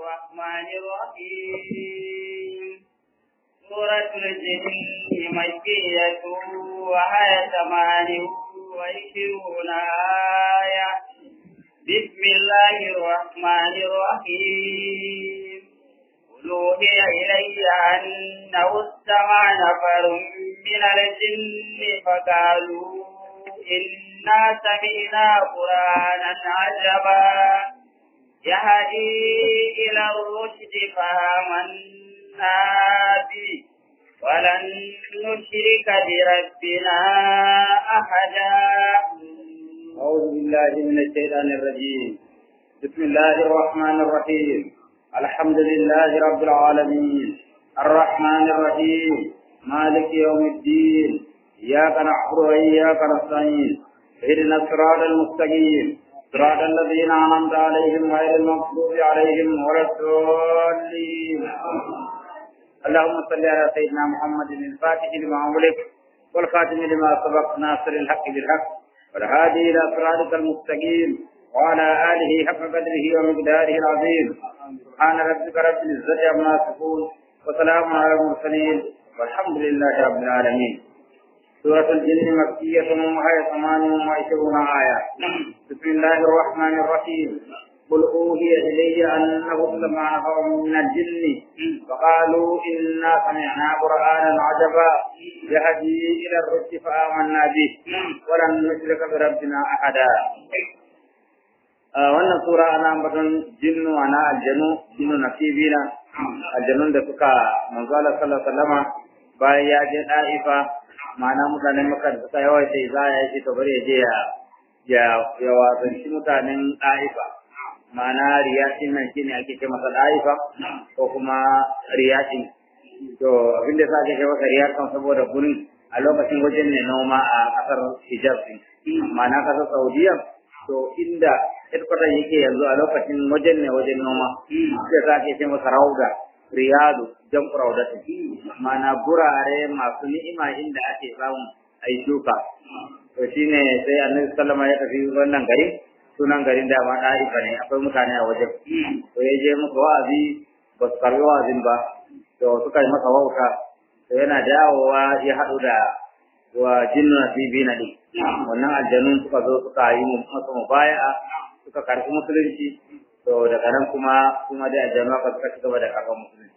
الرحمن الرحيم سورة الجن مكية وهي ثمان وعشرون آية بسم الله الرحمن الرحيم قل أوحي إلي أنه استمع نفر من الجن فقالوا إنا سمعنا قرآنا عجبا يهدي إلى الرشد فآمنا به ولن نشرك بربنا أحدا أعوذ بالله من الشيطان الرجيم بسم الله الرحمن الرحيم الحمد لله رب العالمين الرحمن الرحيم مالك يوم الدين إياك نعبد وإياك نستعين اهدنا الصراط المستقيم صراط الذين أنعمت عليهم غير المغضوب عليهم ولا الضالين اللهم صل على سيدنا محمد الفاتح لما أغلق والخاتم لما سبق ناصر الحق بالحق والهادي إلى صراطك المستقيم وعلى آله حق قدره ومقداره العظيم سبحان ربك رب العزة عما يصفون وسلام على المرسلين والحمد لله رب العالمين سورة الجن مكية وهي ثمان وعشرون آية بسم الله الرحمن الرحيم قل أوحي إلي أنه استمع نفر من الجن فقالوا إنا سمعنا قرآنا عجبا يهدي إلى الرشد فآمنا به ولن نشرك بربنا أحدا wannan sura ana ambaton jinnu ana aljanu jinnu nasibina aljanun da suka manzo Allah sallallahu alaihi wasallama bayan ya je da'ifa ma'ana mutanen makka da suka yawaita izaya yake to bari ya je ya ya ya wazanci mutanen da'ifa ma'ana riyasin nan shine ake ce masa da'ifa ko kuma riyasin to abinda sa ake ce masa riyasin saboda gurin a lokacin wajen ne noma a kasar hijab ma'ana kasar saudiya to inda headquarter yake yanzu a lokacin wajen ne wajen noma sai za ke ce masa rauda riyadu jan rauda mana gurare masu ni'ima inda ake samun ai shuka to shine sai annabi sallama ya tafi wannan gari sunan garin da ma da'ifa ne akwai mutane a wajen to ya je musu wa'azi ba su karbi wa'azin ba to suka yi masa wauta to yana dawowa ya haɗu da wa jinnu nasibina din wannan aljanun suka zo suka yi masa mubaya'a suka karɓi musulunci to daga nan kuma kuma dai aljanu aka suka ci gaba da karɓar musulunci.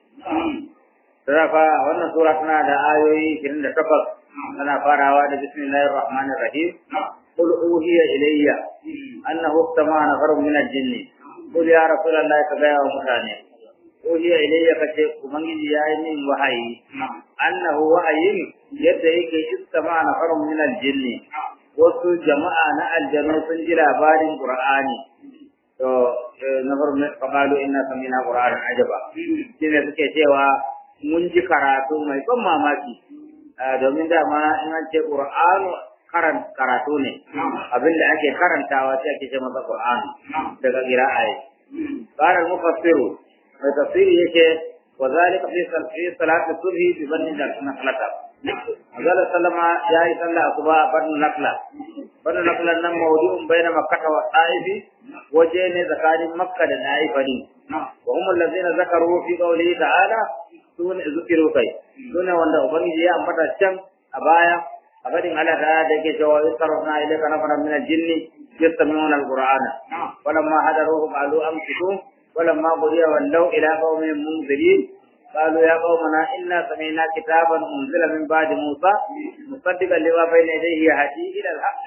Sura fa wannan sura tana da ayoyi 28 tana farawa da bismillahir rahmanir rahim قل أوحي إلي أنه استمع نفر من الجن قل يا رسول الله كذا ومتاني أوحي إلي كشيء ومن يا من وحي أنه وحي يدعيك استمع نفر من الجن wasu jama'a na aljanu sun ji labarin Qur'ani to na farko faqalu inna samina qur'anan ajaba shine suke cewa mun ji karatu mai ban mamaki domin dama in an ce Qur'anu karan karatu ne abinda ake karantawa sai ake ce masa Qur'ani daga qira'a qala al-mufassiru mai tafsiri yake wa zalika fi salati subhi bi banni da nakhlata Azala sallama ya yi sallah asuba a Banu Nakla. Banu Nakla nan mawdu'un baina Makkah wa Ta'ifi waje ne tsakanin Makka da Ta'ifa ne. Wa hum allazina zakaru fi qawlihi ta'ala sun zukiru kai. Sune wanda ubangiji ya ambata can a baya a fadin Allah ta da yake cewa yusarrafna ilayka nafaran min al-jinni yastami'una al-Qur'ana. Walamma hadaruhu qalu amsiku walamma qudiya wallaw ila qaumin munzirin قالوا يا قومنا إنا سمعنا كتابا أنزل من بعد موسى مصدقا لما بين يديه يهدي إلى الحق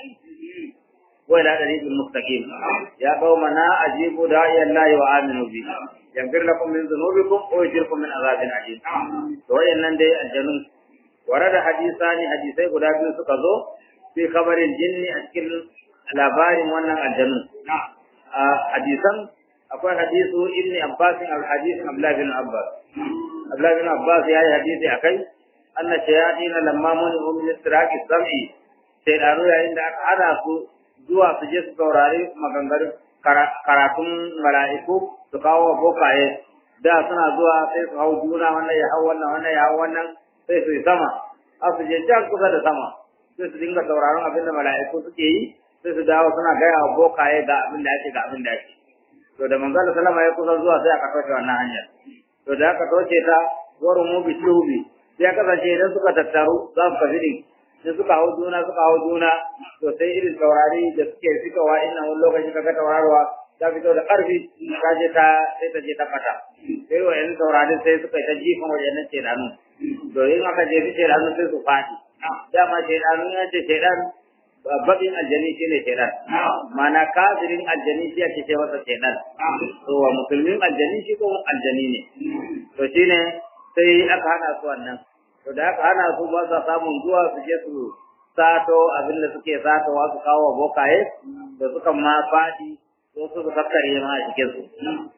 وإلى طريق المستقيم يا قومنا أجيبوا داعي الله وآمنوا به يغفر لكم من ذنوبكم ويجركم من عذاب أليم وإن دي الجنون ورد حديثان حديثي قد أبي سكزو في خبر الجن أشكل labarin wannan aljanu a hadisan akwai hadisu ibn abbas al-hadith abdullah bin abbas abdullah bin abbas ya yi hadisi akai anna shayatin lamma mun min istiraqi sam'i sai da yayin da aka hada su zuwa su je su saurari maganganun karatun mala'iku su kawo bokaye da suna zuwa sai su hau juna wannan ya hau wannan wannan ya hau wannan sai su yi sama a su je can kusa da sama sai su dinga sauraron abin da mala'iku suke yi sai su dawo suna gaya wa bokaye ga abin da ake ga abin da ake to da manzo sallama ya kusa zuwa sai aka toshe wannan hanyar to da aka toshe ta waru mu bi shubi sai aka sace idan suka tattaru za su tafi din sai suka hau juna suka hau juna to sai irin taurari da suke fitowa ina wani lokaci kaga taurarwa ta fito da ƙarfi ta je ta sai ta je ta fata sai wa yanzu taurarin sai suka yi ta jifan wajen ce danu to in aka jefi ce danu sai su fadi dama ce danu ya ce ce dan baƙin aljani shi ne shaidan mana kafirin aljani shi ake ce masa shaidan to wa musulmin aljani shi ko aljani ne to shine sai aka hana su wannan to da aka hana su ba sa samun zuwa su je su sato abin da suke satowa su kawo bokaye da suka ma fadi ko su kakkare ma a cikin su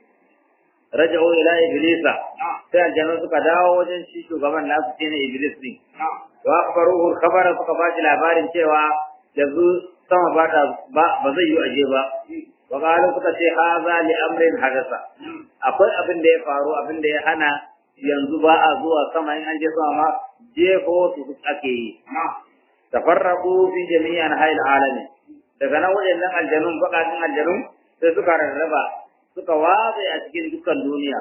raja'u ila iblisa sai aljanu suka dawo wajen shi shugaban nasu shine iblis din wa akhbaruhu khabara suka ba shi labarin cewa yanzu sama ba ta ba ba zai yi aje ba wa qalu suka ce haza li amrin hadasa akwai abin da ya faru abin da ya hana yanzu ba a zuwa sama in an je sama ma jefo su ake yi tafarraqu fi jami'i anha'il alamin daga nan wajen aljanun bakatin aljanun sai suka rarraba suka watsa a cikin dukkan duniya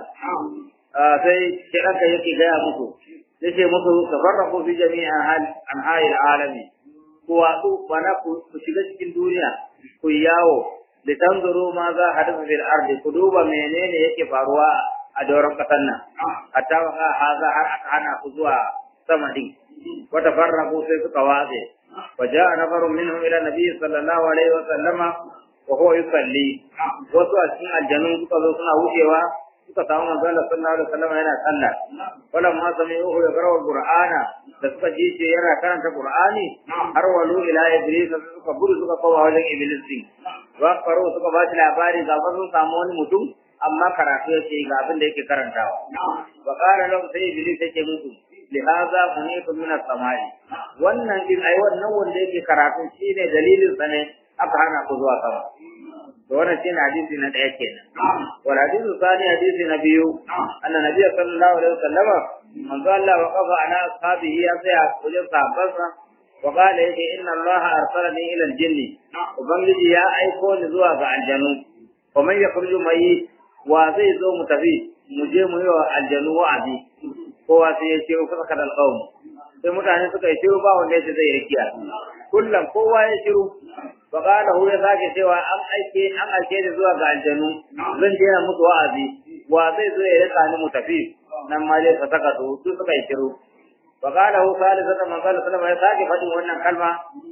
sai kiranka yake gaya muku yace muku tafarraqu fi jami'i anha'il alamin ku watsu bana ku shiga cikin duniya ku yawo da tanzuru ma za a hadu fil ardi ku duba menene yake faruwa a doron kasar nan hatta wa haza har aka hana ku zuwa sama din wa tafarraqu sai suka watse wa ja'a nafarun minhum ila nabiy sallallahu alaihi wa sallama wa huwa yusalli wasu a cikin aljanun suka zo suna wucewa suka samu manzo Allah sallallahu alaihi wasallam yana sallah wala ma sami'uhu yaqra'u al-qur'ana da suka ji ce yana karanta qur'ani har walu ila iblis suka gudu suka kowa wajen iblis din wa faru suka ba shi labari ga sun samu wani mutum amma karatu yake ga abin da yake karantawa wa qala lahum sai iblis yake musu lihaza uniku min as-samai wannan din ai wannan wanda yake karatu shine dalilin sa ne aka hana ku zuwa sama to wannan shine hadisi na daya kenan wal hadisu sani hadisi na biyu anna nabiy sallallahu alaihi wasallam manzo Allah wa qafa ala ashabihi ya tsaya wajen sahabbansa wa qala yake inna Allah arsalani ila al-jinni ubangiji ya aiko ni zuwa ga aljanu wa man yakhruju mai wa zai zo mu tafi mu je mu yi wa aljanu wa'azi kowa sai ya ce ku saka dal qawm sai mutane suka yi shiru ba wanda ya zai rikiya kullum kowa ya shiru faƙala hu ya sake cewa an aike an aike ni zuwa ga aljanu zan je na musu wa'azi wa zai zo ya rika ni mu tafi nan ma dai ka saka su su suka yi shiru faƙala hu salisata man qala sallama ya sake faɗin wannan kalma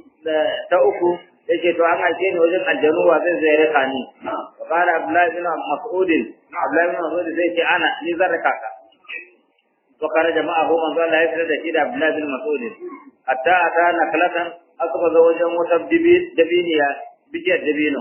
ta uku yake to an aike ni wajen aljanu wa zai zo ya rika ni faƙala abdullahi bin mas'ud abdullahi bin mas'ud zai ce ana ni zan rika ka وخرج معه من قال لا يفرد إلى عبد الله بن مسعود حتى أتى نخلة أخذ وجه دبينيا بجد دبينه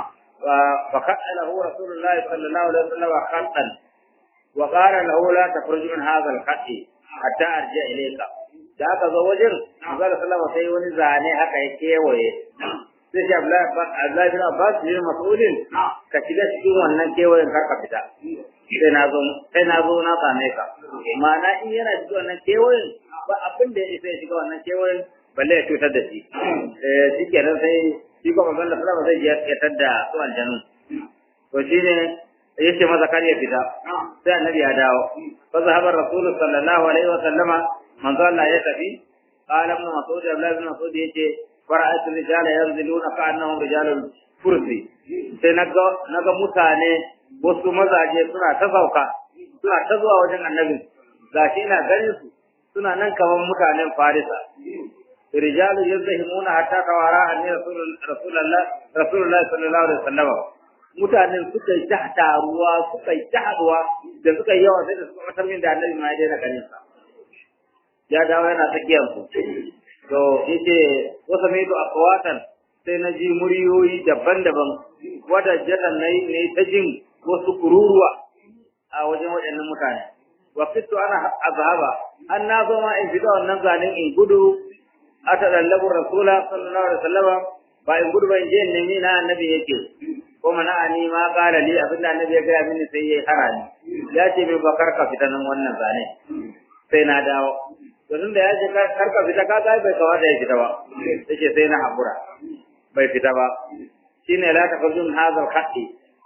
فخط له رسول الله صلى الله عليه وسلم خطا وقال له لا تخرج من هذا الخط حتى أرجع إليك da aka zo wajen Manzala sallama sai wani zane haka ya kewaye sai shi Abdullahi bin Abbas bin Mas'udin ka shiga cikin wannan kewayen kar ka fita sai na zo sai na zo na same ka ma'ana in yana cikin wannan kewayen ba abin da ya sai shiga wannan kewayen balle ya cutar da shi eh shi kenan sai shi kuma manzon Allah sallallahu alaihi wasallam ya tadda su aljanu to shine yace maza kar ya fita sai annabi ya dawo fa zahaba rasul sallallahu alaihi wasallama manzo Allah ya tafi qala ibn mas'ud abdullah ibn mas'ud yace fara'at rijala yanziluna ka'annahum rijalul fursi sai naga naga mutane wasu mazaje suna ta sauka suna ta zuwa wajen annabi gashi ina ganin su suna nan kaman mutanen farisa rijalu yazhimuna hatta tawara anni rasulullah rasulullah sallallahu alaihi wasallam mutanen suka yi taruwa suka yi haduwa da suka yi yawa sai da suka matar min da annabi ma ya daina ganin sa ya dawo yana tsakiyar su to yace wasa mai to akwatan sai na ji muryoyi daban-daban wadda jatan na yi ta jin wasu kururuwa a wajen waɗannan mutane wa fitu ana azhaba an na zo ma in fita wannan zanen in gudu a tadallabu rasula sallallahu alaihi wasallam ba in gudu ba in je in nemi na annabi yake ko mana ani ma kala li abinda annabi ya gaya mini sai yayi harani ya ce min bakar ka fita nan wannan zane sai na dawo to tunda ya ce kar ka fita ka ga bai kawata ya fita ba yace sai na hakura bai fita ba shine la takhujun hadha al-khatti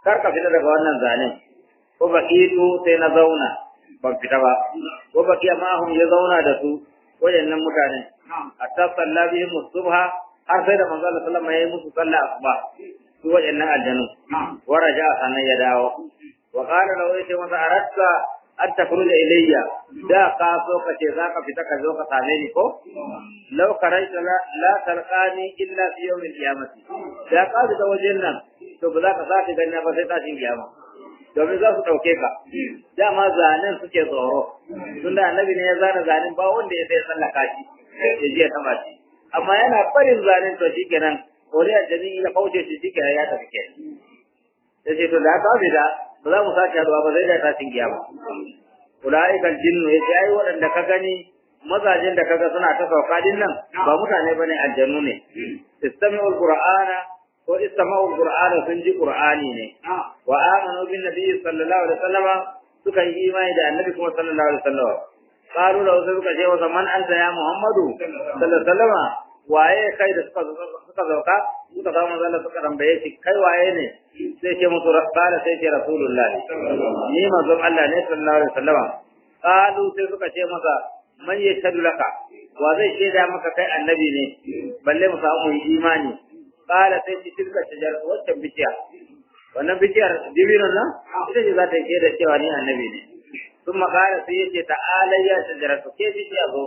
kar ka fita daga wannan zanen ko baqitu sai na zauna ban fita ba ko baqiya mahum ya zauna da su wayannan mutane hatta salla bihim subha har sai da manzo Allah sallallahu alaihi wasallam ya yi musu sallah asuba su wayannan aljanu wa raja sanan ya dawo wa qala law yace masa aratta an takhruja ilayya da ka so ka ce za ka fita ka zo ka same ni ko law karaita la la talqani illa fi yawm al-qiyamati da ka da wajen nan to ba za ka sake ganin ba sai tashin kiyama domin za su ɗauke ka dama zanen suke tsoro tunda annabi ne ya zana zanen ba wanda ya sai tsallaka shi ya je ya taba shi amma yana barin zanen to shi kenan wani aljani ya kauce shi shi kenan ya tafi kenan ya ce to da ka fita ba za mu sake haɗuwa ba zai da tashin kiyama ula'ikal jinnu ya ce ai waɗanda ka gani mazajen da kaga suna ta sauka din nan ba mutane bane aljanu ne istami'ul qur'ana ko istama'ul qur'ana sun ji qur'ani ne wa amanu bin nabiy sallallahu alaihi wasallama suka yi imani da annabi kuma sallallahu alaihi wasallama qalu lahu suka ce wa man anta ya muhammadu sallallahu alaihi wasallama waye kai da suka suka zauka suka zama manzo Allah suka tambaye shi kai waye ne sai ce musu rabbana sai ce rasulullah ni manzon Allah ne sallallahu alaihi wasallama qalu sai suka ce masa man yashhadu laka wa zai shaida maka kai annabi ne balle mu samu imani qala sai ci tilka shajar waccan bishiya wannan bishiyar dibinon nan ita ce za ta yi da cewa ni annabi ne sun makara sai yace ta'ala ya shajara to ke bishiya zo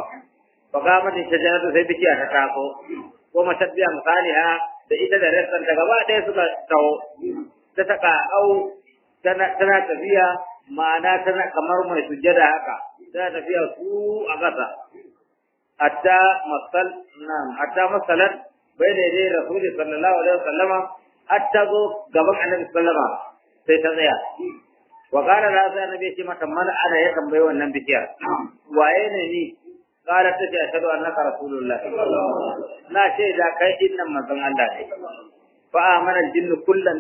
fa ga mata shajara to sai bishiya ta taso ko matabbiya misaliha da ita da rassan ta gaba ɗaya suka tawo ta taka au tana tana tafiya ma'ana tana kamar mai sujjada haka tana tafiya su a ƙasa hatta masal nam hatta masalat bai da dai rasuli sallallahu alaihi wasallama hatta zo gaban annabi sallama sai ta tsaya wa qala la sai annabi ce mata man ana ya tambaye wannan bikiyar waye ne ni qala ta ce ashhadu annaka rasulullah na ce da kai dinnan manzon Allah ne fa amana jinnu kullan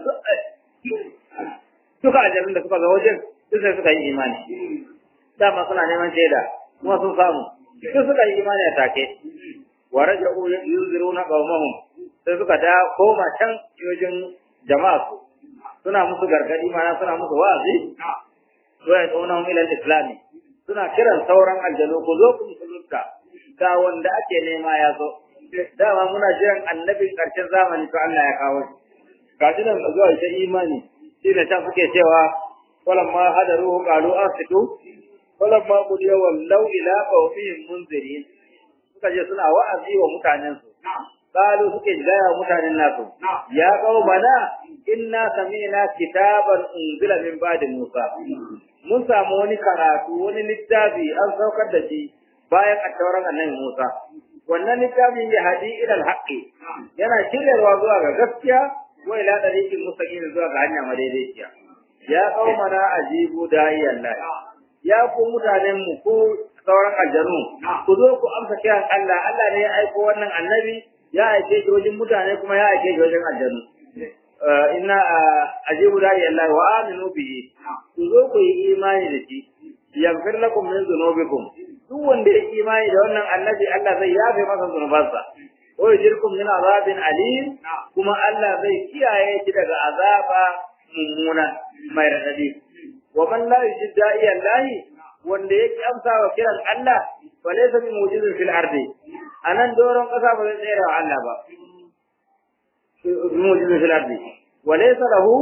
duka ajabin da suka ga wajen duk sai suka yi imani dama suna neman shaida kuma sun samu duk suka yi imani a take wa raja'u yunziruna qaumahum sai suka da koma can yojin jama'a su suna musu gargadi mana suna musu wa'azi wa ya tsona mu ilal islami suna kiran sauran aljanu ku zo ku musulunta ga wanda ake nema ya zo dama muna jiran annabin karshen zamani to Allah ya kawo shi gashi nan zuwa ita imani shi ne ta suke cewa walamma hadaruhu qalu asitu walamma qudiya wallau ila qawmihim munzirin suka je suna wa'azi wa mutanen su qalu suke gaya mutanen nasu ya qaumana inna sami'na kitaban unzila min ba'di musa mun samu wani karatu wani littafi an saukar da shi bayan attauran annabi musa wannan littafin ya hadi ila alhaqi yana shiryarwa zuwa ga gaskiya wa ila dariqin mustaqim zuwa ga hanya madaidaiciya ya qaumana ajibu da'iyan ya ku mutanen mu ku sauran aljanu ku zo ku amsa kiran Allah Allah ne ya aiko wannan annabi ya aike shi wajen mutane kuma ya aike shi wajen aljanu inna ajibu da'iyan Allah wa aminu bihi ku zo ku yi imani da shi yaghfir lakum min dhunubikum duk wanda ya imani da wannan annabi Allah zai yafe masa zunubansa wa yujirkum min azabin alim kuma Allah zai kiyaye shi daga azaba mummuna mai radadi wa man la yujid da'iya Allah wanda yake amsa wa kiran Allah fa laysa bi mujizin fil ardi anan doron kasa ba zai tsira wa Allah ba bi mujizin fil ardi wa laysa lahu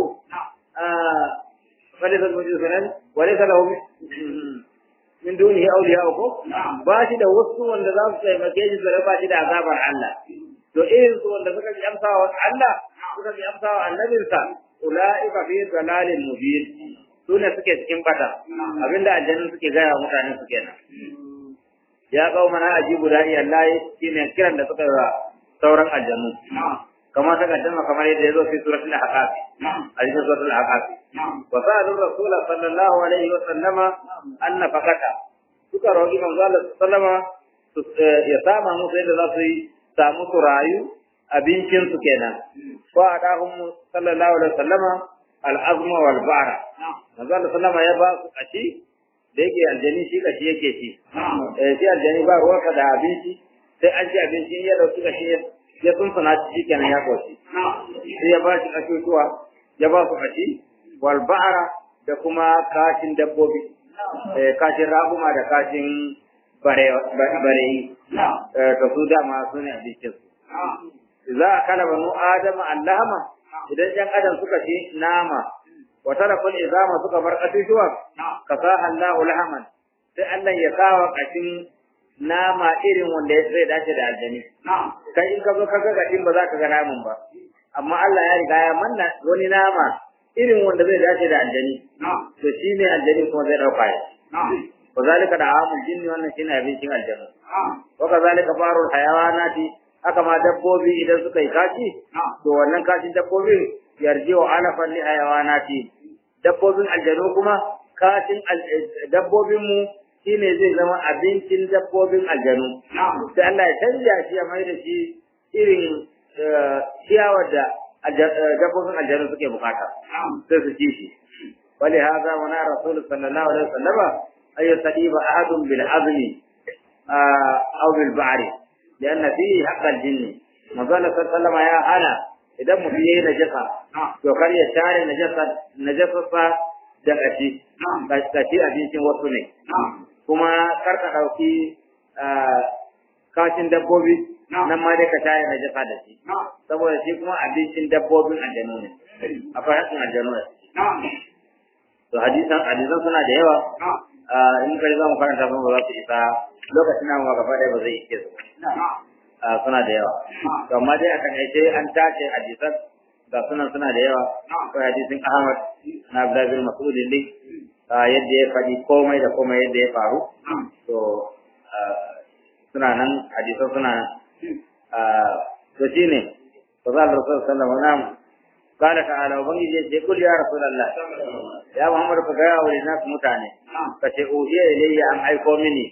fa laysa bi mujizin fil ardi wa laysa lahu min dunihi awliya ko ba shi da wasu wanda za su taimake shi da ba shi da azabar Allah to irin su wanda suka ji amsa wa Allah suka ji amsa wa annabinsa ulaika fi dalalin mubin su ne suke cikin bata abinda aljannu suke gaya mutane su kenan ya kawo mana ajibu da'i Allah shine kiran da suka yi sauran aljannu kamar ta kaddama kamar yadda ya zo fi suratul ahqaf a cikin suratul ahqaf wa sa'alu rasul sallallahu alaihi wa sallama anna fakata suka roki manzo Allah sallama ya sama musu yadda za su yi samu su rayu abincin su kenan wa adahum sallallahu alaihi wa sallama al-azma wal ba'ra manzo Allah sallama ya ba su kashi da yake aljani shi kashi yake ci eh shi aljani ba ruwa da abinci sai an ci abinci ya dauki kashi ya sun sana shi kenan ya koshi sai ya ba shi kasusuwa ya ba su kashi wal ba'ara da kuma kashin dabbobi eh kashin raguma da kashin bare bareyi eh to su dama su ne abincin su za a kala banu adama allahama idan yan adam suka ci nama wa tarakul izama suka bar katushuwa kasaha Allahu lahaman sai Allah ya kawo kashin nama irin wanda zai dace da aljani kai in ka zo ka ga kashin ba za ka ga naman ba amma Allah ya riga ya manna wani nama irin wanda zai dace da aljani to shine aljani kuma zai dauka ya وذلك دعام الجن wannan shine abincin aljanna wa kazalika farul hayawanati haka ma dabbobi idan suka yi kashi to wannan kashin dabbobi yarji wa alafan li hayawanati dabbobin aljanu kuma kashin dabbobin mu shine zai zama abincin dabbobin aljanu sai Allah ya canja shi ya mai da shi irin ciyawar da dabbobin aljanu suke bukata sai su ci shi ولهذا ونا رسول صلى الله عليه وسلم أن يستجيب أحد بالعظم أو بالبعر لأن فيه حق الجن مقال صلى الله عليه وسلم يا أنا إذا مفيه نجسة وكان يشاري نجسة نجسة دقشي كشي أبيش وطني كما كرت أوكي kashin dabbobi nan ma dai ka tare na jasa da shi saboda shi kuma abincin dabbobin aljanu ne akwai hakin aljanu ne to hadisan hadisan suna da yawa in kai za mu karanta ba za su isa lokacin nan ma gaba ɗaya ba zai ike su suna da yawa to amma dai akan aice an tace hadisan ga sunan suna da yawa akwai hadisin Ahmad na Abdullah bin Mas'ud din yadda ya faɗi komai da komai yadda ya faru to suna nan hadisan suna nan to shine to za Allah sallallahu alaihi wasallam قال تعالى وبنجي يقول يا رسول الله يا محمد فقال وللناس متاني فتأوهي إلي أم أيكو مني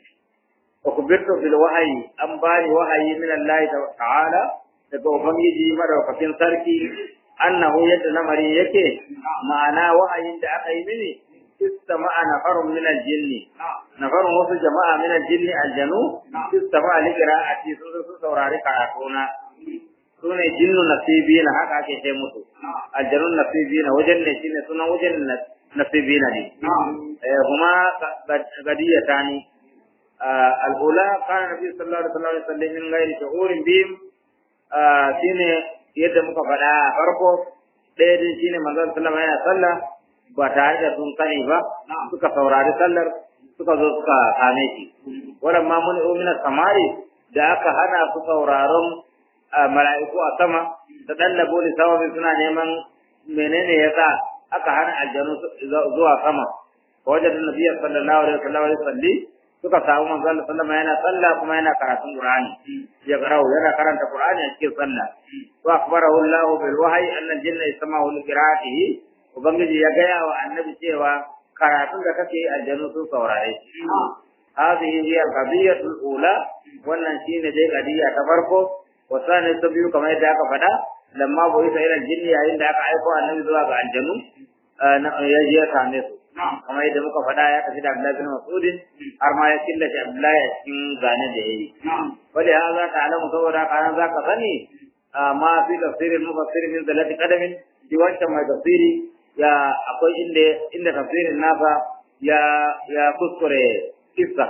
وكبرت في الوحي أم باني وحي من الله تعالى تقول بنجي مرة فكين سركي أنه يتنمري يكي معنا وحي عند أخي مني استمع نفر من الجن نفر وصل جماعة من الجن الجنو استمع لقراءتي سورة سورة كاراتونا sune jinnu nasibina haka ake ce musu aljanun nasibina wajen ne shine sunan wajen nasibina ne eh kuma gadiyata ne al-ula kana nabi sallallahu alaihi wasallam min ghairi shuhurin bihim shine yadda muka faɗa farko ɗaya din shine manzon sallama yana sallah ba tare da sun sani ba suka saurari sallar suka zo suka same shi wannan ma mun umina samari da aka hana su sauraron mala'iku a sama da dallabo da sababin suna neman menene yasa aka hana aljanu zuwa sama wajen da nabiya sallallahu alaihi wasallam ya salli suka samu manzo Allah sallama yana sallah kuma yana karatun Qur'ani ya garau yana karanta Qur'ani a cikin sallah wa akhbarahu Allah bil wahyi anna al-jinna yasma'u li qira'atihi ubangiji ya gaya wa annabi cewa karatun da kake aljanu sun saurare shi hadhihi hiya al-qadiyatu al-ula wannan shine dai qadiya ta farko wasani ta biyu kamar yadda aka faɗa lamma boye ta irin jinni yayin da aka aiko annabi zuwa ga aljanu ya je ya same su kamar yadda muka faɗa ya tafi da Abdullahi bin Mas'ud har ma ya killace Abdullahi a cikin zane da yayi wanda ya za ka alamu saboda kana za ka sani ma fi tafsirin mufassirin min zalati qadamin shi wancan mai tafsiri ya akwai inda inda tafsirin nasa ya ya kuskure kissa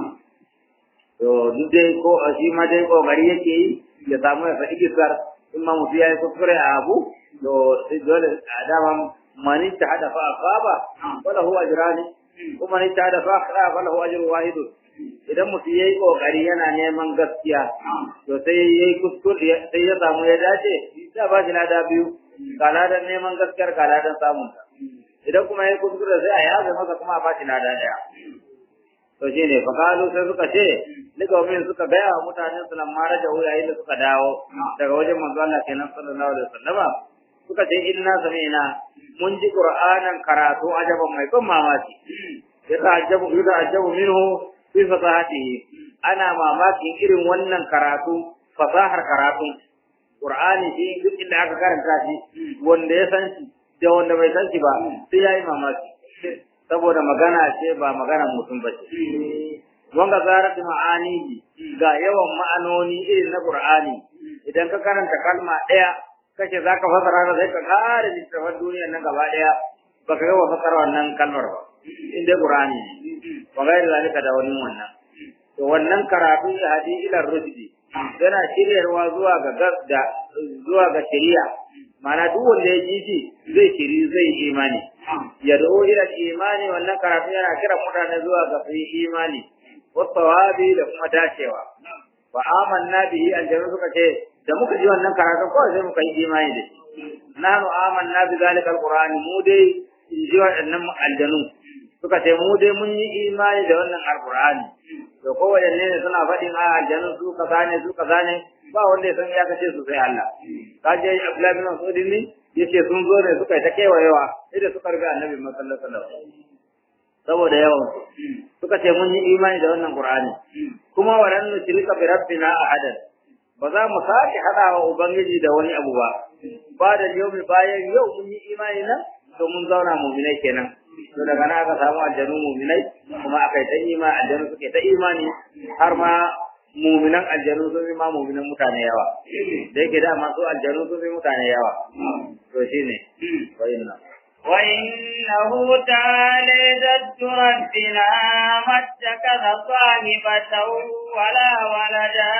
to duk dai ko shi ma dai kokari yake yi ya samu ya faɗi kisar in ma mutu ya yi kuskure a abu to dole a dama mani ta hada fa asaba wala huwa ajrani kuma ni ta hada fa akhra wala huwa ajru wahid idan mutu yayi kokari yana neman gaskiya to sai yayi kuskure sai ya samu ya dace sai ba shi lada biyu ga ladan neman gaskiyar ga ladan samun ta idan kuma yayi kuskure sai a yaza masa kuma a ba shi lada daya to shine fa kalu sai suka ce daga min suka gaya wa mutanen su lamma raja yayin da suka dawo daga wajen manzo Allah kenan sallallahu alaihi wasallama suka ce inna sami'na mun ji qur'anan karatu ajaban mai ban mamaki ya ta'ajjabu ya ta'ajjabu minhu fi fasahatihi ana mamakin irin wannan karatu fasahar karatu qur'ani shi duk inda aka karanta shi wanda ya san shi da wanda bai san shi ba sai yayi mamaki saboda magana ce ba magana mutum ba ce wanga zarat ma'ani ga yawan ma'anoni irin na qur'ani idan ka karanta kalma daya kace zaka fasara da sai ka kare littafin duniyar nan gaba daya baka ga fasara wannan kalmar ba in dai qur'ani ne wa gairi zalika da wani wannan to wannan karatu ya hadi ila rusdi yana shiryarwa zuwa ga da zuwa ga shari'a mana duk wanda ya ji shi zai shiri zai imani ya da'o ila imani wannan karatu yana kira mutane zuwa ga su imani wasawabi da kuma dacewa wa amanna bihi aljanu suka ce da muka ji wannan karatu kawai sai muka yi imani da shi nahnu amanna bi zalika alqur'ani mu dai in ji waɗannan aljanu suka ce mu dai mun yi imani da wannan alqur'ani to kowanne ne suna faɗin a aljanu su kaza ne su kaza ne ba wanda ya san ya kace su sai Allah ka je Abdullahi bin Mas'ud ne yace sun zo ne suka yi ta kewayewa idan suka riga Annabi sallallahu alaihi wasallam saboda yawan suka ce mun yi imani da wannan Qur'ani kuma walan nushrika bi rabbina ahadan ba za mu sake hadawa ubangiji da wani abu ba ba da yau bayan yau mun yi imani nan to mun zauna mu'minai kenan to daga nan aka samu aljanu mu'minai kuma aka yi ta imani aljanu suke ta imani har ma mu'minan aljanu sun fi ma mu'minan mutane yawa da yake da masu aljanu sun fi mutane yawa to shine wa'inna وإنه تعالى جد ربنا ما اتخذ صاحبة ولا ولدا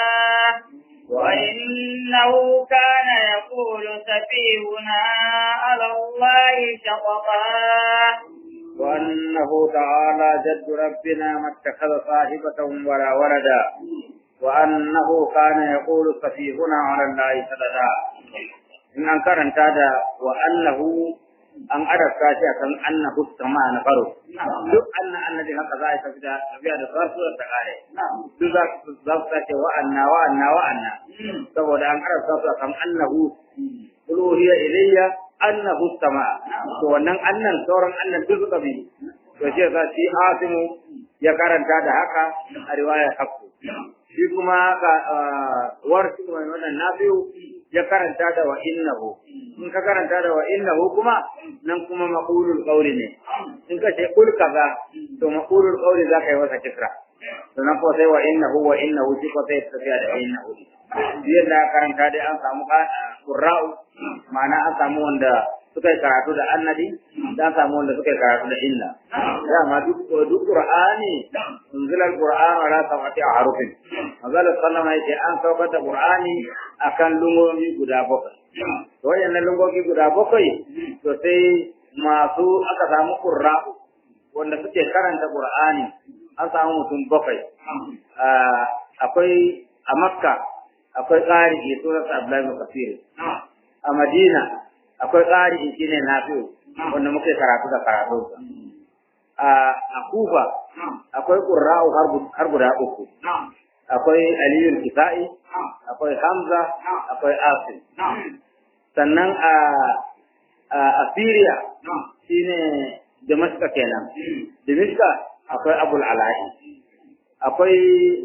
وإنه كان يقول سفيهنا على الله شططا وأنه تعالى جد ربنا ما اتخذ صاحبة ولا ولدا وأنه كان يقول سفيهنا على الله شططا إن أنكر هذا وأنه an adasta shi akan annahu sama na faro duk annan annabi haka za a tafi da tafiya da sarsu da kare duk za su za su ce wa anna wa anna wa anna saboda an adasta su akan annahu uluhiyya ilayya annahu sama to wannan annan sauran annan duk suka bi to shi yasa shi asimu ya karanta da haka a riwayar hakku shi kuma ka warshi mai wannan nabiyu ya karanta da wa innahu in ka karanta da wa innahu kuma nan kuma maqulul qawli ne in ka ce kul kaza to maqulul qawli za ka yi wasa kisra to nan ko sai wa innahu wa innahu shi ko sai tafiya da innahu yadda karanta dai an samu qurra'u ma'ana an samu wanda suka yi karatu da annabi da an samu wanda suka yi karatu da inna dama duk duk qur'ani unzila alquran ala sab'ati ahrufin manzala sallama yake an saukar da qur'ani akan lungomi guda bakwai to wayannan lungomi guda bakwai to sai masu aka samu qurra'u wanda suke karanta qur'ani an samu mutum bakwai akwai a makka akwai ƙari surat abdullahi bin kafir a madina akwai ƙari shi ne nafi'u wanda muke karatu da karatu a kufa akwai ƙurra'u har guda uku akwai aliyul kisa'i akwai hamza akwai asim sannan a a syria shine damaska kenan damaska akwai abul ala'i akwai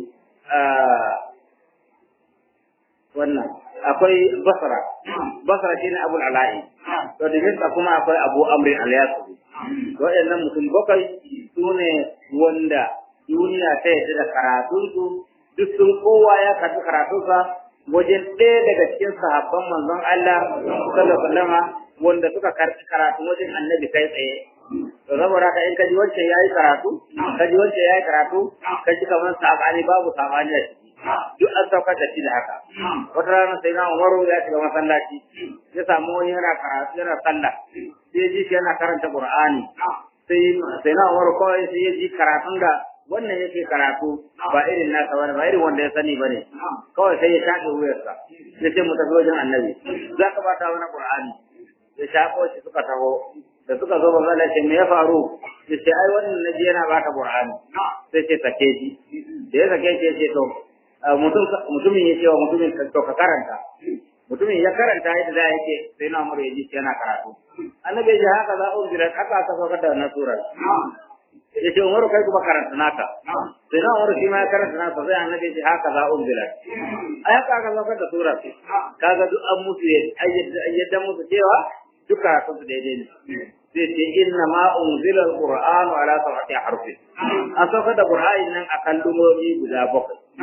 wannan akwai basra basra shine abul ala'i to da kuma akwai abu amri al-yasri waɗannan mutum bakwai su ne wanda duniya ta yadda da karatunsu duk sun kowa ya karɓi karatunsa wajen ɗaya daga cikin sahabban manzon Allah sallallahu alaihi wasallam wanda suka karɓi karatu wajen annabi kai tsaye to saboda haka in kaji wancan yayi karatu kaji wancan yayi karatu kaji kamar sabani babu sabani a ciki duk an saukar da shi da haka wata rana sai na umaru ya shiga masallaci ya samu wani yana karatu yana sallah sai ji shi yana karanta qur'ani sai sai na umaru kawai sai ya ji karatun da wannan yake karatu ba irin nasa bane ba irin wanda ya sani bane kawai sai ya shafe wuyarsa ya ce mu tafi wajen annabi za ka bata wani qur'ani ya shafo shi suka taho da suka zo ba ce me ya faru ya ce ai wannan naji yana baka qur'ani sai ce sake shi da ya sake shi ya ce to mutumin ya ce wa mutumin to ka karanta mutumin ya karanta yadda za yake sai na umar ya ji yana karatu annabi ya ce haka za a jira haka aka saukar da wannan surar ya ce umaru kai kuma karanta naka sai na umaru shi ma ya karanta naka sai annabi ya ce haka za a jira ai haka aka saukar da surar kaga duk an musu yadda musu cewa duk karatun su daidai ne zai ce inna ma unzila alqur'anu ala sab'ati harfi an saukar da qur'ani nan akan lumomi guda bakwai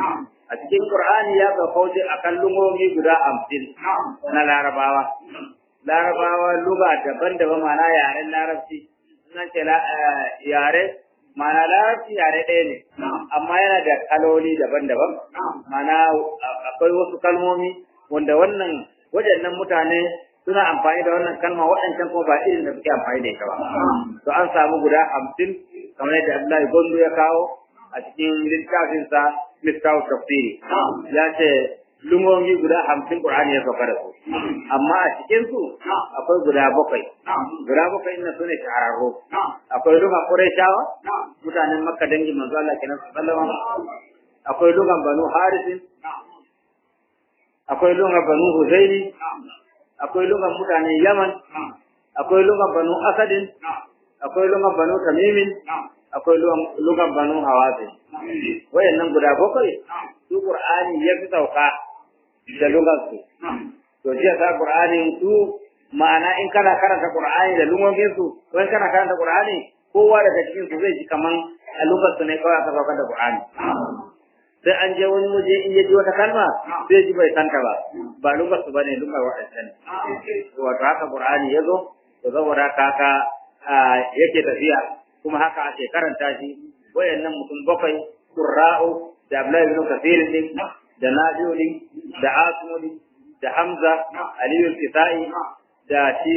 a cikin Qur'ani ya ga kauce akan lungomi guda 50 na Larabawa Larabawa luga daban-daban mana yaren Larabci nan ce yare mana Larabci yare ɗaya ne amma yana da kaloli daban-daban mana akwai wasu kalmomi wanda wannan waɗannan mutane suna amfani da wannan kalma waɗancan kuma ba irin da suke amfani da ita ba to an samu guda hamsin kamar yadda Abdullahi Gondo ya kawo a cikin littafinsa Miftahu Tafsiri ya ce lumomi guda hamsin Qur'ani ya sauka da su amma a cikin su akwai guda bakwai guda bakwai ina sune shahararru akwai luga Qurayshawa mutanen Makka dangin manzo Allah kenan sallallahu alaihi akwai lugan Banu Harisin akwai lugan Banu Huzaili akwai lugan mutanen Yaman akwai lugan Banu Asadin akwai lugan Banu Tamimin akwai lugan Banu Hawazin wayannan guda bakwai su Qur'ani ya fi sauka da lugansu. To jiya ta Qur'ani su ma'ana in kana karanta Qur'ani da lugomin su, ko in kana karanta Qur'ani kowa daga cikin su zai ji kaman a lugar su ne kawai aka saukar da Qur'ani. Sai an je wani waje in ya ji wata kalma zai ji bai santa ba, ba lugar su bane lugar waɗancan. Wato haka Qur'ani ya zo, to saboda haka yake tafiya kuma haka ake karanta shi wayannan mutum bakwai Qurra'u da Abdullahi ibn Kathir din da Nafi'u din da Asimu din da Hamza Aliyu Kisai da shi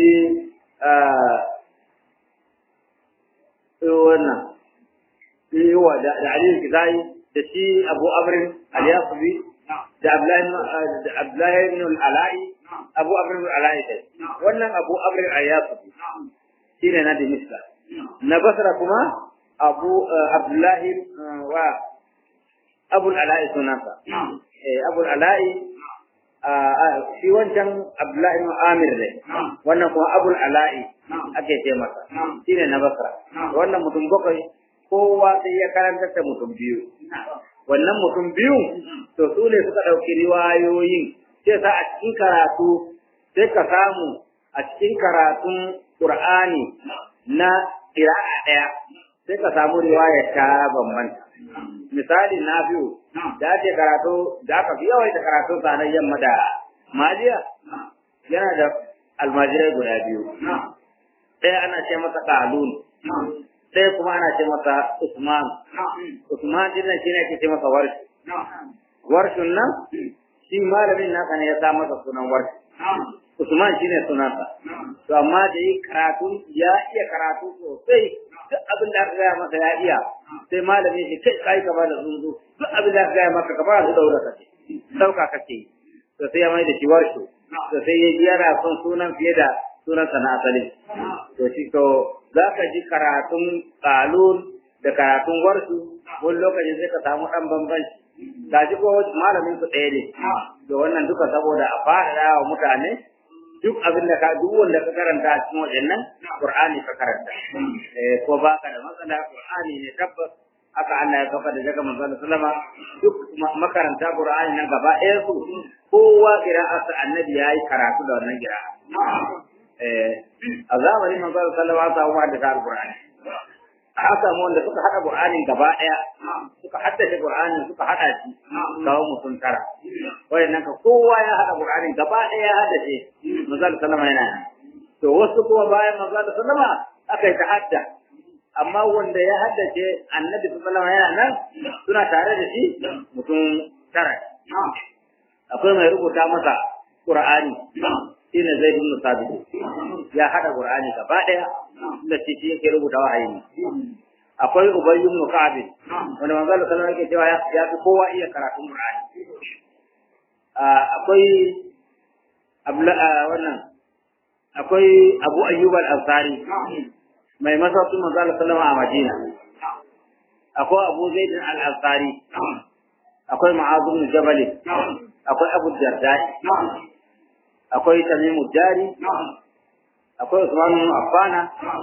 wannan yiwa da Aliyu Kisai da shi Abu Amr al-Yasubi da Abdullahi ibn al-Ala'i Abu Amr al-Ala'i wannan Abu Amr al-Yasubi shine na Dimishka na Basra kuma Abu Abdullahi wa Abu al-Ala'i sunansa eh Abu al-Ala'i shi wancan Abdullahi ibn Amir ne wannan kuma Abu al-Ala'i ake ce masa shine na Basra wannan mutum bakwai kowa sai ya karanta da mutum biyu wannan mutum biyu to su ne suka ɗauki riwayoyin sai sa a cikin karatu sai ka samu a cikin karatun Qur'ani na ƙira'a ɗaya sai ka samu riwaya ta bambanta misali na biyu da ake karatu da aka fi yawaita karatu sanar yamma da majiya yana da almajirai guda biyu ɗaya ana ce masa ƙalun ɗaya kuma ana ce masa usman usman din nan shine ake ce masa warshi warshun nan shi malamin nasa ne ya sa masa sunan warshi usman shine sunansa to amma da yi karatu ya iya karatu sosai duk abin da aka gaya masa ya iya sai malami shi kai kai ka bada zunzu duk abin da aka gaya maka ka ba su daura ka ce sauka kake to sai ya mai da shi warsho to sai ya ji yana son sunan fiye da sunan sa na asali to shi to za ka ji karatun kalun da karatun warshu wani lokacin sai ka samu dan bambanci ga ji ko malamin su ɗaya ne to wannan duka saboda a faɗaɗa wa mutane duk abin da ka duk wanda ka karanta a cikin waɗannan Qur'ani ka karanta eh ko baka da matsala Qur'ani ne tabbas haka Allah ya kafa da daga manzon sallama duk makaranta Qur'ani nan gaba ɗaya su kowa qira'atu annabi yayi karatu da wannan qira'a eh a zamanin manzon sallama ta umar da Qur'ani haka mu wanda suka hada Qur'anin gaba ɗaya suka haddace Qur'anin suka hada shi kawo mutum tara wayannan ka kowa ya hada Qur'anin gaba ɗaya ya haddace manzon sallama yana to wasu kuma bayan manzon sallama aka yi tahadda amma wanda ya haddace annabi sallallahu alaihi yana nan suna tare da shi mutum tara akwai mai rubuta masa Qur'ani shine Zaid ibn Sabit ya hada Qur'ani gaba ɗaya da shi shi yake rubuta wahayi akwai Ubay ibn Ka'ab wanda manzo Allah sallallahu alaihi cewa ya fi kowa iya karatun Qur'ani akwai wannan akwai Abu Ayyub al-Ansari mai masaukin manzo Allah sallallahu a Madina akwai Abu Zaid al-Ansari akwai Mu'adh ibn Jabal akwai Abu Darda akwai Tamim Dari akwai Usman ibn Affan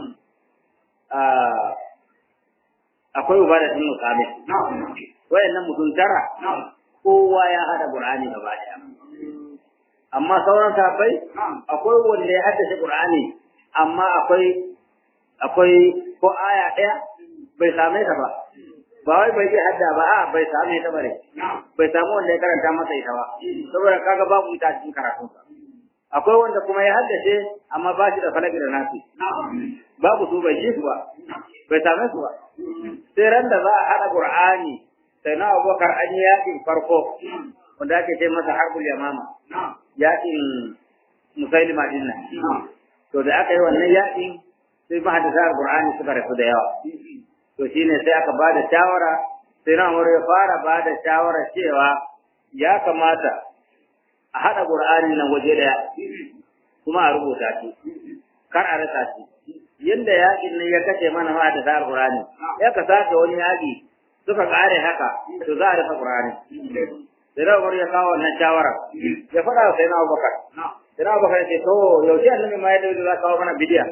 akwai Ubadah ibn Samit wayannan mutum tara kowa ya hada Qur'ani gaba daya amma sauran sahabbai akwai wanda ya haddace Qur'ani amma akwai akwai ko aya ɗaya bai same ta ba ba wai bai iya hadda ba a bai samu ita bare bai samu wanda ya karanta masa ita ba saboda kaga babu ita a cikin karatunsa akwai wanda kuma ya haddace amma ba shi da falaki da nasi babu su bai ji su ba bai same su ba sai ran da za a haɗa qur'ani sai na abubakar an yi yaƙin farko wanda ake ce masa harbul yamama yaƙin musailima din nan to da aka yi wannan yaƙin sai mahaddasa qur'ani suka rasu da yawa to shine sai aka ba da shawara sai na umar ya fara ba da shawara cewa ya kamata a haɗa qur'ani nan waje daya kuma a rubuta shi kar a rasa shi yanda yaƙin nan ya kashe mana mahaddasa qur'ani ya ka sake wani yaƙi suka kare haka to za a rufe qur'ani sai na umar ya kawo wannan shawara ya faɗa wa sai na abubakar sai na abubakar ya ce to yaushe annabi ma ya dauki za kawo mana bidiya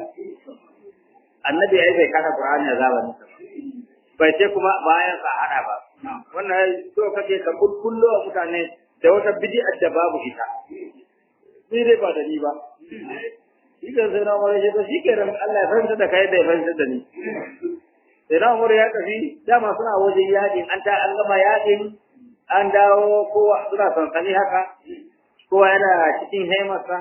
annabi ai bai kada Qur'ani a zamanin sa bai ce kuma bayan sa hada ba wannan so kake ka kulkullo wa mutane da wata bid'a da babu ita ni dai ba da ni ba shi kan sai na mara shi to shi ke ran Allah ya fahimta da kai da ya fahimta da ni sai na mara ya tafi dama suna wajen yakin an ta an gama yakin an dawo kowa suna sansani haka kowa yana cikin haimarsa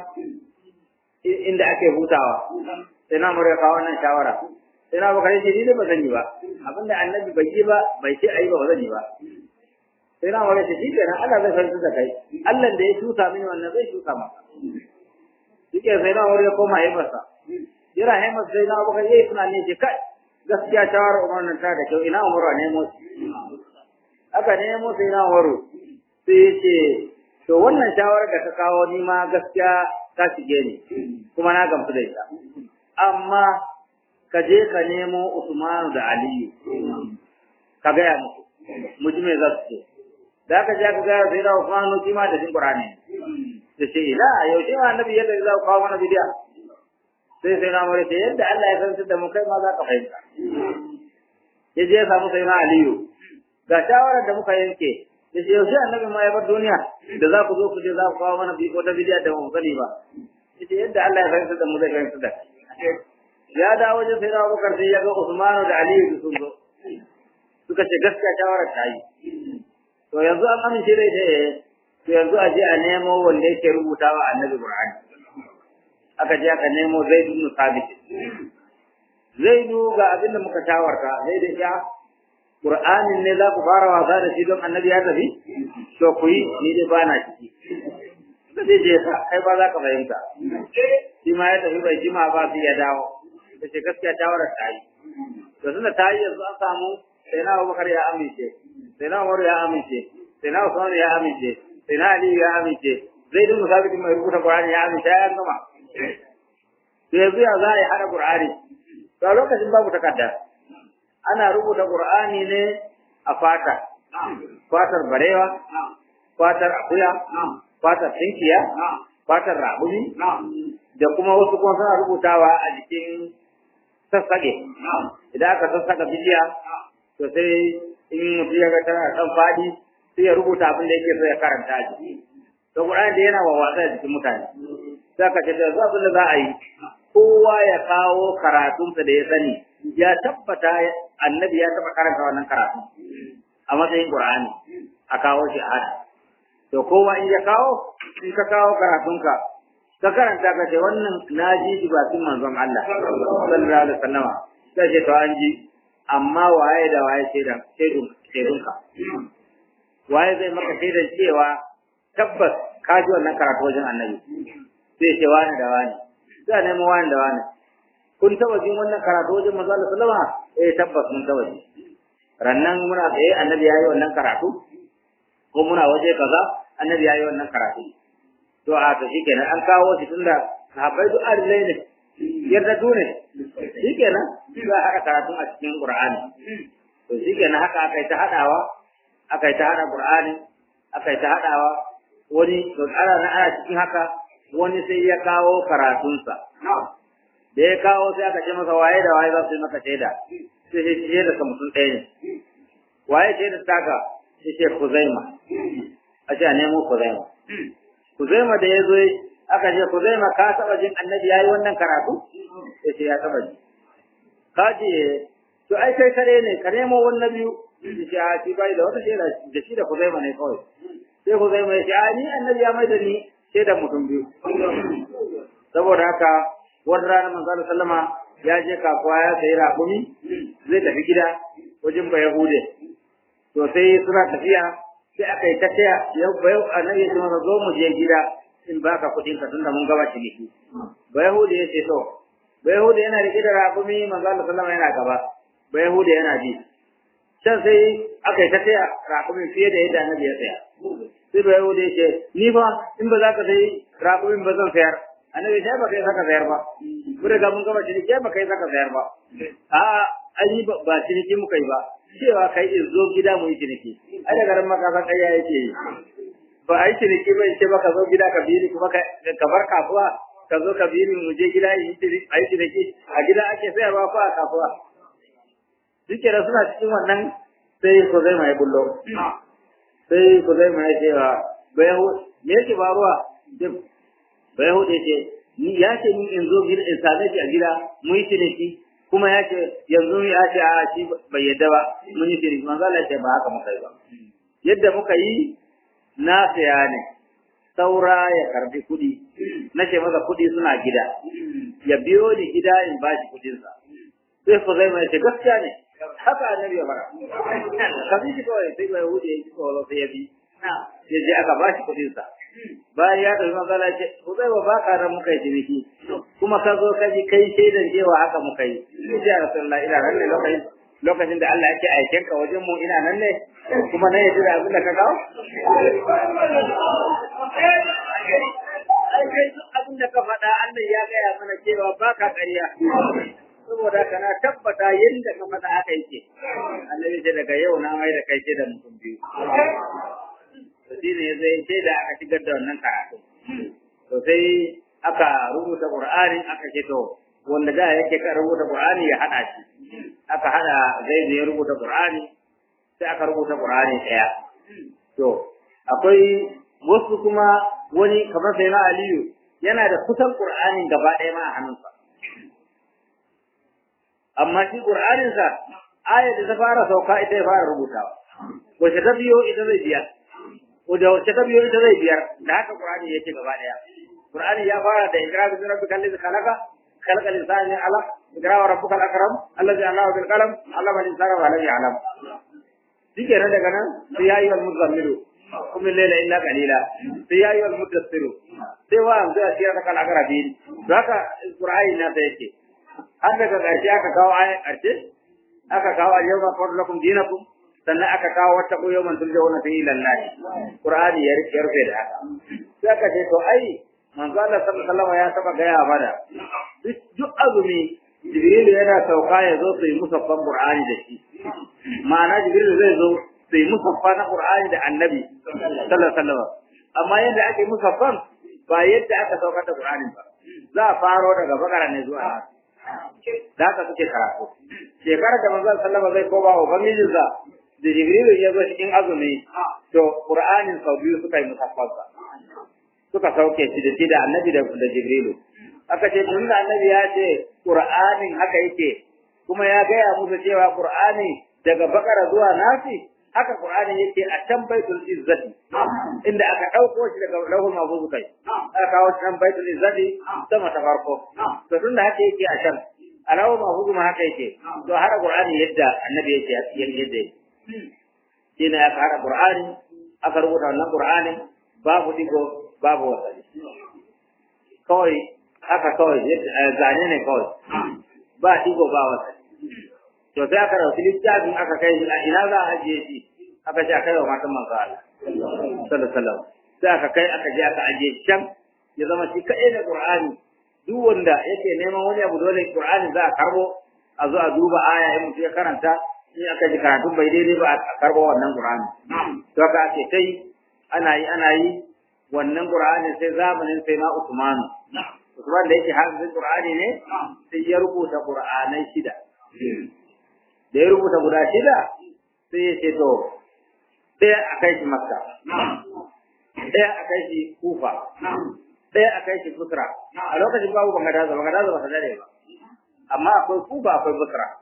inda ake hutawa sai na mura kawo wannan shawara sai na baka shi ni ba zan yi ba abinda annabi bai yi ba bai ce ayi ba ba zan yi ba sai na mura shi shi kenan Allah zai fahimta da kai Allah da ya tusa mini wannan zai tusa maka shike sai na mura ya koma yi masa jira haimas sai na baka yi tunani ce kai gaskiya shawara umar nan ta da kyau ina umar ne mu aka nemo sai na umaru sai ya ce to wannan shawarar da ka kawo ni ma gaskiya ta shige ni kuma na gamsu da ita amma ka je ka nemo Usmanu da Aliyu ka gaya musu mu ji me za su ce da ka je ka gaya sai da Usmanu shi ma da jin Qur'ani da ce ila yaushe ma annabi yadda za ku kawo mana bidiya sai sai na mare yadda Allah ya san da mu kai ma za ka fahimta ya je ya samu sai na Aliyu ga shawarar da muka yanke da shi yaushe annabi ma ya bar duniya da za ku zo ku je za ku kawo mana wata bidiya da mu sani ba yace yadda Allah ya fahimta da mu zai fahimta da ya dawo wajen sai na Abubakar sai ya ga Usmanu da Aliyu sun zo suka ce gaskiya shawarar ta yi to yanzu an amince da ita to yanzu a je a nemo wanda yake rubutawa annabi Qur'ani aka je aka nemo Zaid ibn Sabit Zaidu ga abin da muka tawarta zai da ya Qur'anin ne za ku fara wasa da shi don annabi ya tafi to ku yi ni dai bana ciki da zai je ka kai ba za ka fahimta shi ma ya tafi bai jima ba sai ya dawo da ce gaskiya shawarar ta yi to tunda ta yi yanzu an samu sai na Abubakar ya amince sai na Umar ya amince sai na Usman ya amince sai na Ali ya amince zai dinga sabiti mai rubuta Qur'ani ya amince ya gama to yanzu ya za a yi hada Qur'ani to a lokacin babu takarda ana rubuta Qur'ani ne a fata fatar barewa fatar akuya fatar tinkiya fatar rabuni da kuma wasu kuma suna rubutawa a jikin sassage idan aka sassaka bidiya to sai in mutum ya ga tana kan fadi sai ya rubuta abin da yake so ya karanta a jiki to Qur'ani da yana wawwatsa a jikin mutane sai ka ce da abin da za a yi kowa ya kawo karatunsa da ya sani ya tabbata annabi ya taba karanta wannan karatu a matsayin Qur'ani a kawo shi a hada to kowa in ya kawo in ka kawo karatunka ka karanta ka ce wannan na ji shi bakin manzon Allah sallallahu alaihi wasallam sai ce to an ji amma waye da waye shaidan shaidun shaidunka waye zai maka shaidan cewa tabbas ka ji wannan karatu wajen annabi sai ce wani da wani sai nemo wani da wani kun taba jin wannan karatu wajen manzo Allah sallama eh tabbas mun taba ji rannan muna tsaye annabi yayi wannan karatu ko muna waje kaza annabi yayi wannan karatu to a to shikenan an kawo shi tunda sahabbai duk adilai ne yarda dune shikenan za a haɗa karatun a cikin qur'ani to shikenan haka aka yi ta haɗawa aka yi ta haɗa qur'ani aka yi ta haɗawa wani to ana na ana cikin haka wani sai ya kawo karatunsa da ya kawo sai aka ce masa waye da waye za su yi maka shaida sai sai shaida ka mutum ɗaya ne waye shaida taka sai ce kuzaima a ce a nemo kuzaima kuzaima da ya zo aka ce kuzaima ka taɓa jin annabi ya yi wannan karatu sai ce ya taɓa ji ka ce to ai kai kare ne ka nemo wannan biyu shi a shi bai da wata shaida da shi da Kuzaima ne kawai sai Kuzaima ya ce a ni annabi ya mai da ni shaidan mutum biyu saboda haka wata rana manzo sallama ya je kasuwa ya sayi raƙumi zai tafi gida wajen ba Yahude to sai suna tafiya sai aka yi tafiya yau ba yau annabi ya ce masa zo mu je gida in baka kuɗin ka tunda mun gaba ciniki ba Yahude ya ce to ba Yahude yana rike da raƙumi manzo sallama yana gaba ba Yahude yana ji can sai aka yi tafiya raƙumin fiye da yadda annabi ya tsaya sai ba Yahude ya ce ni fa in ba za ka sayi raƙumin ba zan sayar annabi sai baka yi saka sayar ba mun riga mun gama ciniki sai baka yi saka sayar ba a an yi ba ciniki muka yi ba cewa kai in zo gida mu yi ciniki ai da garin maka san kai yake yi ba ai ciniki ba ce baka zo gida ka biri kuma ka bar kasuwa ka zo ka biri mu je gida yi ai ciniki a gida ake sayarwa ko a kasuwa duke da suna cikin wannan sai ku zai mai bullo sai ku zai mai cewa bai me yake faruwa ba Yahuda ce ni ya ce ni in zo gida in same shi a gida mu yi ciniki kuma ya ce yanzu ya ce a shi bai yadda ba mun yi ciniki manzo Allah ce ba haka muka yi ba yadda muka yi na saya ne saura ya karbi kuɗi na ce masa kuɗi suna gida ya biyo ni gida in ba shi kuɗinsa sai ku zai mai ce gaskiya ne haka annabi ya fara kafin shi kawai sai bai hude ya ji tsoro sai ya bi ya je aka ba shi kuɗinsa bayan ya ɗauki magana ce ku zai wa baka ran muka yi ciniki kuma ka zo ka ji kai shaidan cewa haka muka yi ni ji a rasulullah ina nan ne lokacin lokacin da Allah yake aiken ka wajen mu ina nan ne kuma na yi da abin da ka kawo ai kai duk abin da ka faɗa Allah ya gaya mana cewa baka ƙarya saboda kana tabbata yadda ka faɗa haka yake annabi ce daga yau na mai da kai ce da mutum biyu shi ne zai sai da aka shigar da wannan karatu to sai aka rubuta qur'ani aka ce to wanda da yake ka rubuta qur'ani ya hada shi aka hada zai ya rubuta qur'ani sai aka rubuta qur'ani daya to akwai wasu kuma wani kamar sai na aliyu yana da kusan qur'anin gaba ɗaya ma a hannunsa amma shi qur'aninsa ayat da ta fara sauka ita ya fara rubutawa wace ta biyo ita zai biya da wacce ta biyo ita zai biyar da haka Qur'ani yake gaba daya Qur'ani ya fara da ikra bi rabbika allazi khalaqa khalaqa al-insana alaq ikra wa rabbuka al-akram allazi allama bil qalam allama al-insana ma lam ya'lam dike nan daga nan sai ya yi wal muzammilu kum layla illa qalila sai ya yi wal mudassiru sai wa an zai tiyar kala garabin to haka Qur'ani na da yake har daga ƙarshe aka kawo ayan ƙarshe aka kawo al-yawma qad lakum dinakum sannan aka kawo wata koyo man turja wannan fi lallahi qur'ani ya rike rufe da haka sai aka ce to ai manzo Allah sallallahu alaihi wasallam ya saba gaya mana duk azumi jibril yana sauka ya zo su yi musaffan qur'ani da shi ma'ana jibril zai zo su yi musaffa na qur'ani da annabi sallallahu alaihi wasallam amma yadda ake musaffan ba yadda aka saukar da qur'ani ba za a faro daga bakara ne zuwa da haka suke karatu shekarar da manzo sallallahu alaihi wasallam zai koma wa ubangijinsa da Jibrilu ya zo cikin azumi to Qur'anin sau biyu suka yi musaffarsa suka sauke shi da shi da Annabi da da Jibrilu aka ce tun da Annabi ya ce Qur'anin haka yake kuma ya gaya musu cewa Qur'ani daga Bakara zuwa Nasi haka Qur'ani yake a can Baitul Izzati inda aka dauko shi daga Lauhul Mahfuz kai aka kawo shi can Baitul Izzati sama ta farko to tun da haka yake a can a Lauhul Mahfuz ma haka yake to har Qur'ani yadda Annabi yake yadda yake shi ne aka haɗa Qur'ani aka rubuta wannan Qur'ani babu digo babu wasali kawai haka kawai zane ne kawai ba digo ba wasali to sai aka dauki littafin aka kai shi a ina za a ajiye shi aka ce a kai wa matan manzo Allah sallallahu alaihi wasallam sai aka kai aka je aka ajiye shi can ya zama shi kaɗai da Qur'ani duk wanda yake neman wani abu dole Qur'ani za a karbo a zo a duba aya in mutum ya karanta in aka ji karatun bai daidai ba a karbo wannan Qur'ani to haka ake kai ana yi ana yi wannan Qur'ani sai zamanin sai na Usmanu Usman da yake hafizin Qur'ani ne sai ya rubuta Qur'anai shida da ya rubuta guda shida sai ya ce to ɗaya a kai shi Makka ɗaya a kai shi Kufa ɗaya a kai shi Busra a lokacin babu Bagadaza Bagadaza ba ta dare ba amma akwai Kufa akwai Busra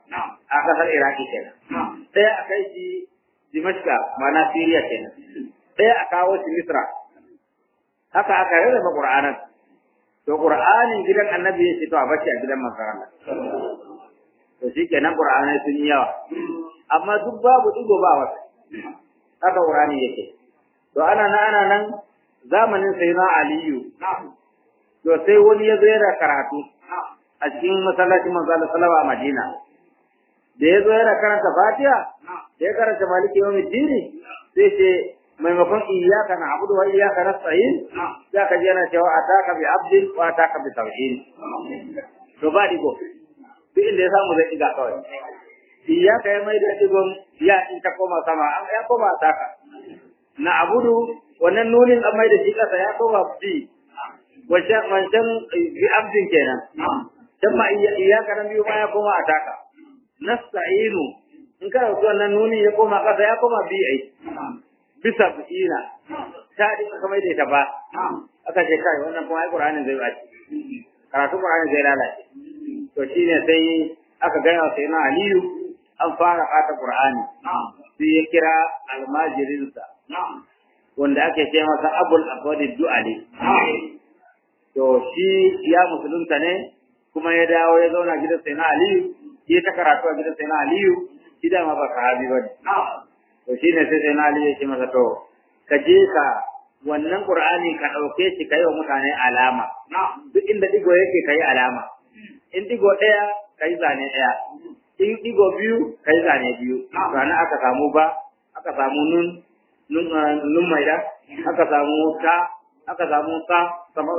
a kasar iraki kenan ɗaya a kai shi dimashka ma'ana siriya kenan ɗaya a kawo shi misra haka aka rarraba qur'anan to qur'anin gidan annabi ya ce to a bace a gidan manzon to shi kenan qur'anai sun yi yawa amma duk babu digo ba wata haka qur'ani yake to ana nan ana nan zamanin sayyidina aliyu to sai wani ya zo yana karatu a cikin masallacin manzo Allah sallallahu alaihi Madina da ya zo yana karanta Fatiha da ya karanta Maliki yawmiddin sai ce maimakon iyyaka na'budu wa iyyaka nasta'in za ka ji yana cewa ataka bi abdin wa ataka bi tawhid to ba digo duk inda ya samu zai diga kawai iyyaka ya mai da digon ya in ta koma sama an ya koma ataka na'budu wannan nunin an mai da shi kasa ya koma bi wancan wancan bi abdin kenan can ma iyaka nan biyu ma ya koma ataka nasta'inu in kana wannan nunin ya koma kasa ya koma bi ai bisa ina ta dinka kamar da ita ba aka ce kai wannan kuma ai Qur'anin zai bace karatu Qur'anin zai lalace to shine sai aka gaya wa sayyidina Aliyu an fara fata Qur'ani sai ya kira almajirinsa wanda ake ce masa Abul Aswad Du'ali to shi ya musulunta ne kuma ya dawo ya zauna gidan sayyidina Aliyu ya ta karatu a gidan sayyidina Aliyu shi da ma ba sahabi ba to shi ne sai na Ali ya ce masa to ka je ka wannan Qur'ani ka dauke shi kai wa mutane alama duk inda digo yake kai alama in digo daya kai zane daya in digo biyu kai zane biyu sana aka samu ba aka samu nun nun nun mai da aka samu ta aka samu ta sama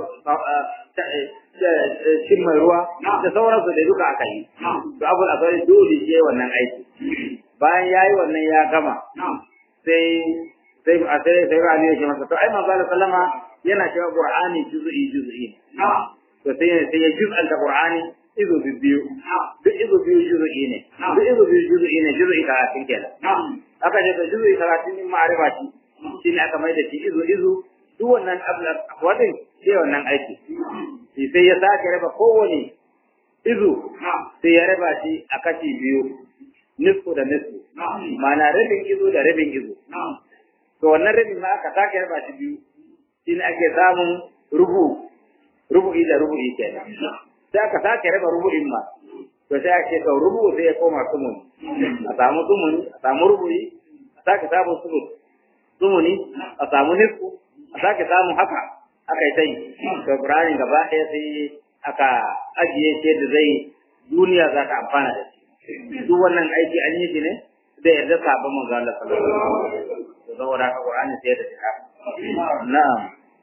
shin mai ruwa da sauransu da duka aka yi to abu da kai dole ce wannan aiki bayan yayi wannan ya gama sai sai a sai sai ba ne ya ce masa to ai manzo sallama yana cewa qur'ani juz'i juz'i to sai sai ya juz'an da qur'ani izo biyu duk izo biyu juz'i ne duk izo biyu juz'i ne juz'i talatin kenan aka ce to juz'i talatin din ma'arifa shi shine aka mai da shi izo izo duk wannan wadin sai wannan aiki sai ya sake raba kowane izo sai ya raba shi a kashi biyu nisfu da nisfu ma'ana rabin izo da rabin izo to wannan rabin ma aka sake raba shi biyu shine ake samun rubu rubu'i da rubu'i kenan sai aka sake raba rubu'in ma to sai ake to rubu sai ya koma sumun a samu sumun a samu rubu'i a sake samun sumun sumuni a samu nisfu a sake samun haka aka yi tai to Qur'ani gaba ɗaya sai aka ajiye shi da zai duniya za ta amfana da shi duk wannan aiki an yi shi ne da yarda sabon manzo Allah sallallahu alaihi wasallam saboda haka Qur'ani sai da shi na'am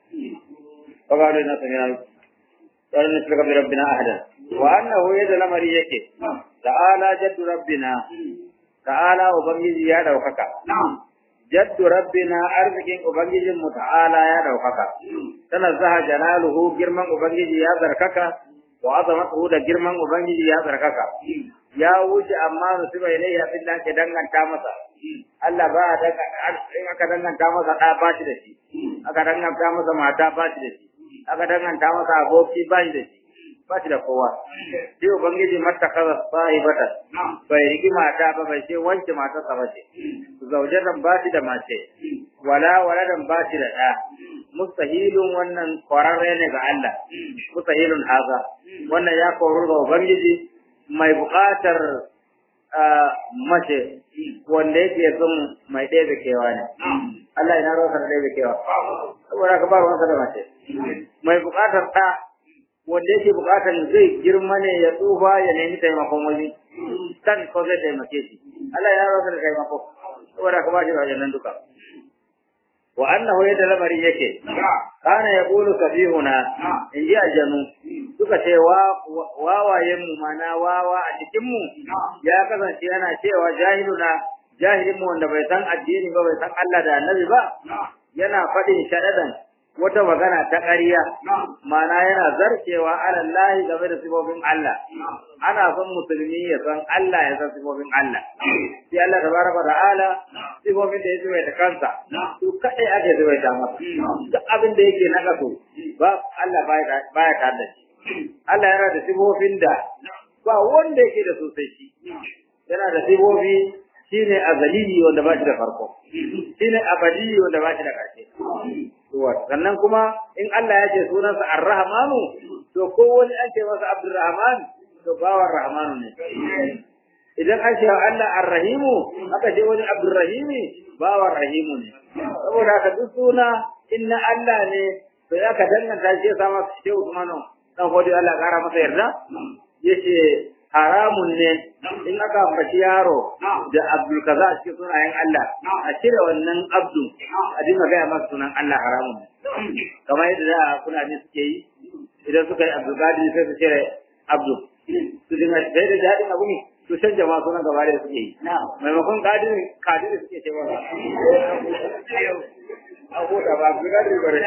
فقالوا إنا سمعنا قالوا نشرك بربنا أحدا وأنه يد الأمر يكي تعالى جد ربنا تعالى وبنجي يا دوكك جد ربنا أرزقين وبنجي متعالى يا دوكك تنزه جلاله جرما وبنجي يا ذركك وعظمته da girman ubangiji ya tsarkaka ya wuce amma nusiba ilayhi abin da ke danganta masa Allah ba daga in aka danganta masa da ba shi da shi aka danganta masa mata ba shi da shi aka danganta masa aboki ba shi da shi ba shi da kowa shi ubangiji mattakaza sahibata bai riki mata ba bai ce wance mata sa bace zaujatan ba shi da mace wala waladan ba shi da ɗa mustahilun wannan kwararre ne ga Allah mustahilun haza wannan ya koru ga ubangiji mai buƙatar mace wanda yake son mai ɗaya da kewa ne Allah ina rosa da ɗaya da kewa saboda ka ba ruwansa da mace mai buƙatar ɗa wanda yake buƙatar zai girma ne ya tsufa ya nemi taimakon wani kan ko zai taimake shi Allah ina rosa da taimako saboda ka ba shi wajen nan duka wa annahu yadda lamari yake kana yaqulu safihuna in ji aljanu suka ce wawayen mu mana wawa a cikin mu ya kasance yana cewa jahiluna jahilin mu wanda bai san addini ba bai san Allah da annabi ba yana faɗin shadadan wata magana ta ƙarya mana yana zarcewa alallahi game da sifofin Allah ana son musulmi ya san Allah ya san sifofin Allah sai Allah tabaraka ta'ala sifofin da ya zuwa da kansa su kadai ake zuwa da masa duk abin da yake na kaso ba Allah baya tare da shi Allah yana da sifofin da ba wanda yake da sosai shi yana da sibobi shine azali wanda ba shi da farko shine abadi wanda ba shi da ƙarshe sannan kuma in Allah ya ce sunansa Ar-Rahmanu to ko wani an ce masa Abdurrahman to bawan Rahmanu ne idan an ce Allah Ar-Rahimu aka ce wani Abdurrahimi bawan Rahimu ne saboda haka duk suna inna Allah ne to ya ka danganta shi ya sama shi Usmanu dan gode Allah kara masa yarda yace haramun ne in aka ambaci yaro da Abdul kaza a cikin sunayen Allah a cire wannan Abdu a dinga gaya masa sunan Allah haramun ne kamar yadda da Fulani suke yi idan suka yi Abdul Qadir sai su cire Abdu su dinga sai da jadin abu ne su canja ma sunan gaba da suke yi maimakon Qadir Qadir suke cewa a huta ba Abdul Qadir bare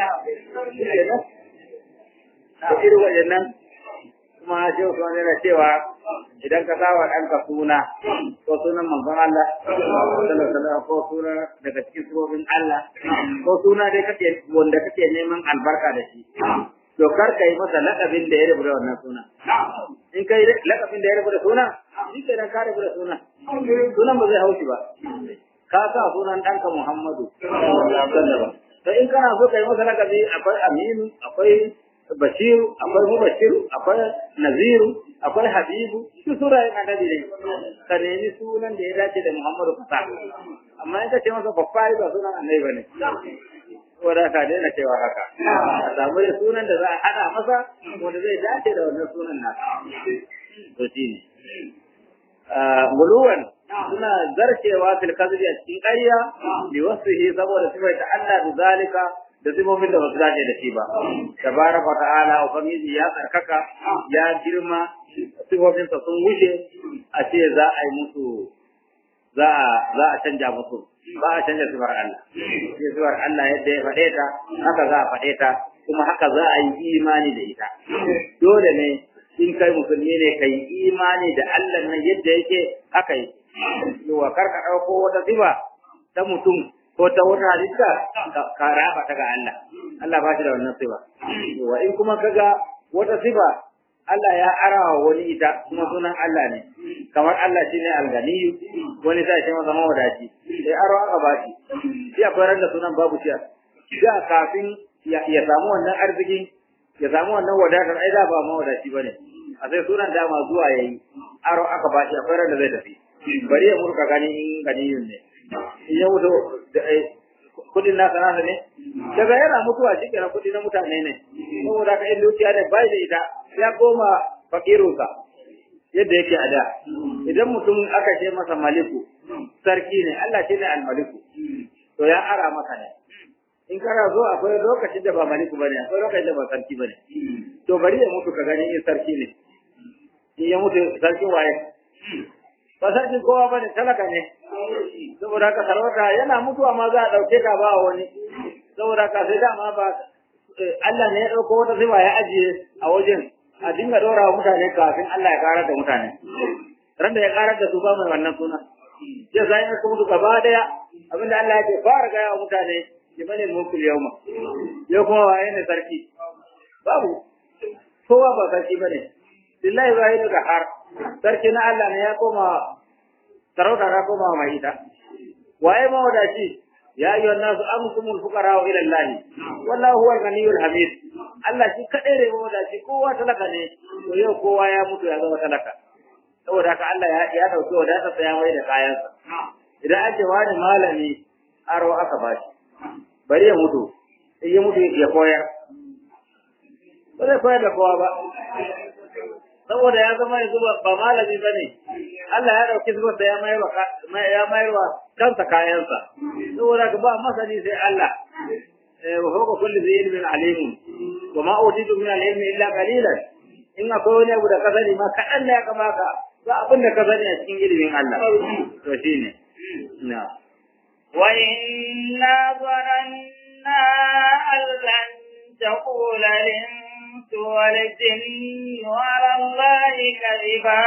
da irin waɗannan kuma shi Usman yana cewa idan ka sawa ɗanka suna ko sunan manzon Allah sallallahu ko suna daga cikin surobin Allah ko suna dai kake wanda kake neman albarka da shi to kar ka yi masa laƙabin da ya rubu da wannan suna in kai laƙabin da ya rubu da suna shi ke ka rubu da suna sunan ba zai haushi ba ka sa sunan ɗanka Muhammadu to in kana so ka yi masa laƙabi akwai Aminu akwai Bashiru, akwai Mubashiru, akwai Naziru, akwai Habibu, su surayen annabi ne. Ka nemi sunan da ya dace da Muhammadu kasa. Amma in ka ce masa babba ba sunan annabi bane. Wanda ka daina cewa haka. A samu da sunan da za a haɗa masa wanda zai dace da wannan sunan nasa. To shi ne. Muluwan suna zarcewa fil kadhibi a cikin ƙarya li wasfihi saboda sifaita Allah da zalika da sifofin da ba su dace da shi ba. Tabaraka ta'ala ubangiji ya tsarkaka ya girma sifofinsa sun wuce a ce za a yi musu za a za a canja musu ba a canja sifar Allah. Sai sifar Allah yadda ya faɗe ta haka za a faɗe ta kuma haka za a yi imani da ita. Dole ne in kai musulmi ne kai imani da Allah nan yadda yake haka yi. Yawa kar ka ɗauko wata sifa ta mutum ko ta wata halitta ka raba ta ga Allah Allah ba shi da wannan sifa wa in kuma kaga wata sifa Allah ya arawa wani ita kuma sunan Allah ne kamar Allah shine al-ganiyu wani sai shi masa mawadaci sai aro aka ba shi sai akwai ran da sunan babu shi da kafin ya samu wannan arziki ya samu wannan wadatar ai da ba mawadaci bane a sai sunan dama zuwa yayi aro aka ba shi akwai ran da zai tafi bari ya murka gani in ganiyun ne ya mutu da kudin nasa nasa ne daga yana mutuwa shi kenan kudi na mutane ne saboda ka in dukiya da bai da ita ya koma fakirunsa yadda yake a da idan mutum aka ce masa maliku sarki ne Allah shi ne almaliku to ya ara maka ne in kana zo akwai lokacin da ba maliku bane akwai lokacin da ba sarki bane to bari ya mutu ka gani in sarki ne in ya mutu sarki waye ba sarkin kowa bane talaka ne saboda haka sarauta yana mutuwa ma za a ɗauke ka ba wani saboda haka sai dama ba Allah ne ya ɗauko wata sifa ya ajiye a wajen a dinga ɗora wa mutane kafin Allah ya karar da mutane ran da ya karar da su ba mai wannan suna ya zai ne kuma gaba daya abinda Allah ya ce fara gaya wa mutane liman mulku yawma yau kuma waye ne sarki babu kowa ba sarki bane billahi wahidu da har sarki na Allah ne ya koma sarauta ta koma mai ita waye mawadaci ya ayyuhan nasu amkumul fuqara ila Allah wallahu huwal ghaniyyul hamid Allah shi kadai ne mawadaci kowa talaka ne to yau kowa ya mutu ya zama talaka saboda haka Allah ya ya dauki wadatar sa ya mai da kayansa idan an ce wani malami aro aka bashi bari ya mutu in ya mutu ya koyar ba zai koyar da kowa ba saboda ya zama yanzu ba malami ba ne Allah ya ɗauki zubarsa ya ya mayarwa kansa kayansa saboda ka ba masani sai Allah wa fawqa kulli dhi ilmin alimun wa ma utitu min al-ilmi illa qalilan in akwai wani abu da ka sani ma kaɗan da ya kamata ba abin da ka sani a cikin ilimin Allah to shine na wa inna zananna an lan taqula الإنس والجن على الله كذبا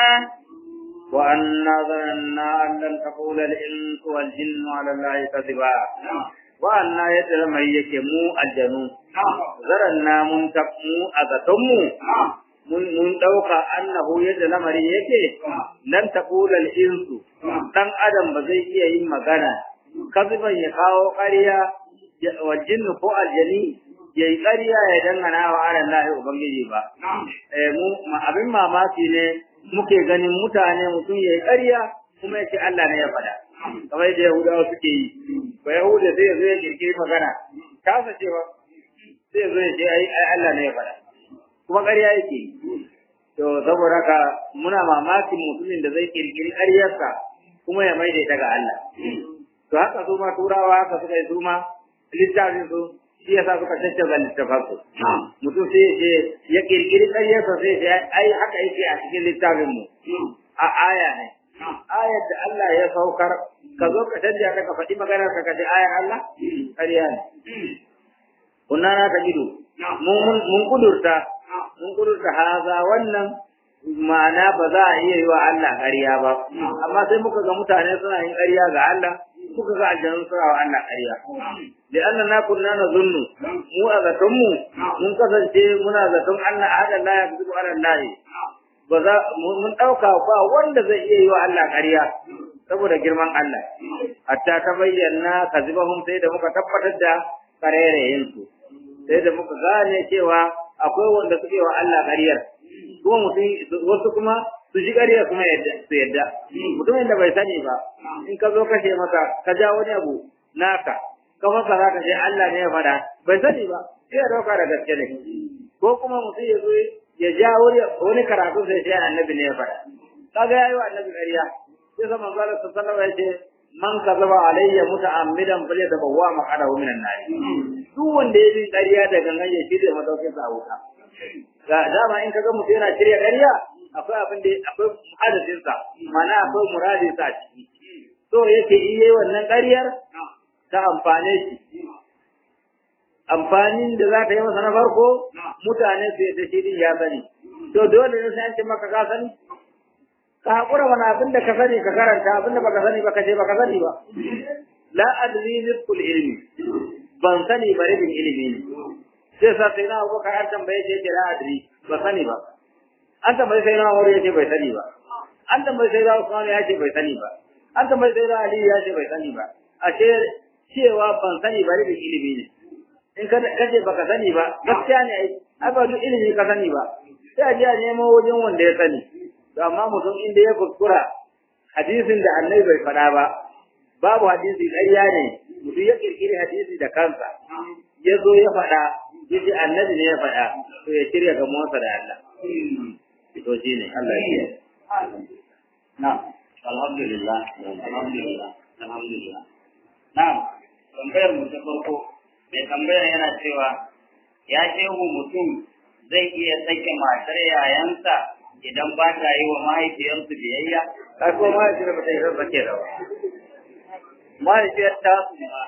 وأنا ظننا أن لن تقول الإنس والجن على الله كذبا وأنا يتلم يكمو الجنو ظننا منتقمو أذتمو mun mun dauka annahu yadda lamarin yake lan taqula al-insu dan adam ba zai iya yin magana kaziban ya kawo ƙarya wa jinnu ko aljani ya yi ƙarya ya dangana wa ala Allah ubangiji ba eh mu abin mamaki ne muke ganin mutane mutum ya yi ƙarya kuma ya ce Allah ne ya faɗa kamar yadda Yahudawa suke yi ba Yahuda sai ya zo ya kirkiri magana kasa cewa sai ya zo ya ce ai Allah ne ya faɗa kuma ƙarya yake to saboda haka muna mamakin mutumin da zai kirkiri ƙaryarsa kuma ya maida ita ga Allah to haka su ma turawa haka suka yi su ma littafin su shi yasa suka tattaga littafin su mutum sai ya ce ya kirkiri ƙaryarsa sai ya ai haka yake a cikin littafin mu a aya ne ayar da Allah ya saukar ka zo ka canja ta ka faɗi maganar ka ka ce ayar Allah ƙarya ne kunna na ta gido mun kudurta mun kudurta haza wannan ma'ana ba za a iya yi wa Allah ƙarya ba amma sai muka ga mutane suna yin ƙarya ga Allah muka ga aljanu suna wa Allah ƙarya da Allah na kunna na zunnu mu a zaton mu mun kasance muna zaton Allah hada la ya zubu ala Allah ba za mun dauka ba wanda zai iya yi wa Allah ƙarya saboda girman Allah hatta ta bayyana kazibahum sai da muka tabbatar da karerayen su sai da muka gane cewa akwai wanda suke wa Allah ƙaryar kuma mutum wasu kuma su ji ƙarya kuma su yadda mutumin da bai sani ba in ka zo kashe masa ka ja wani abu naka ka fasa za ka ce Allah ne ya faɗa bai sani ba sai ya dauka da gaske ne ko kuma mutum ya zo ya ja wani karatu sai ce annabi ne ya faɗa kaga yayi wa annabi ƙarya sai sa manzo Allah sallallahu alaihi wasallam ya ce man kazaba alayya muta'ammidan fal yatabawwa maqadahu minan nar duk wanda ya yi ƙarya da gangan ya shirya madaukin sa a wuta ga dama in kaga mutum yana shirya ƙarya akwai abin da akwai hadasin sa mana akwai muradin sa ciki so yake iya wannan ƙaryar ta amfane shi amfanin da za ta yi masa na farko mutane su yadda shi din ya sani to dole ne sai an ce maka ka sani ka haƙura wani abin da ka sani ka karanta abin da baka sani ba ka ce baka sani ba la adri rizqul ilmi ban sani ba rabin ilimi ne sai sa sai na abubakar an tambaye shi yake la adri ba sani ba an tambaye sai na umar yace bai sani ba an tambaye sai na usman ya ce bai sani ba an tambaye sai na ali ya ce bai sani ba ashe cewa ban sani ba rabin ilimi ne in ka kace baka sani ba gaskiya ne ai ai ba duk ilimi ka sani ba sai a je a nemo wajen wanda ya sani to amma mutum inda ya kuskura hadisin da annabi bai faɗa ba babu hadisi ƙarya ne mutum ya kirkiri hadisi da kansa ya zo ya faɗa ya ce annabi ne ya faɗa to ya shirya ga motsa da Allah to shi ne Allah ya yi na alhamdulillah alhamdulillah alhamdulillah na'am tambayar mu ta farko mai tambayar yana cewa ya shehu mutum zai iya sake matar yayansa idan ba ta yi wa mahaifiyarsu biyayya? Kai ko mahaifiyar ba ta yi zaba ke da ba. Mahaifiyar tasu ba.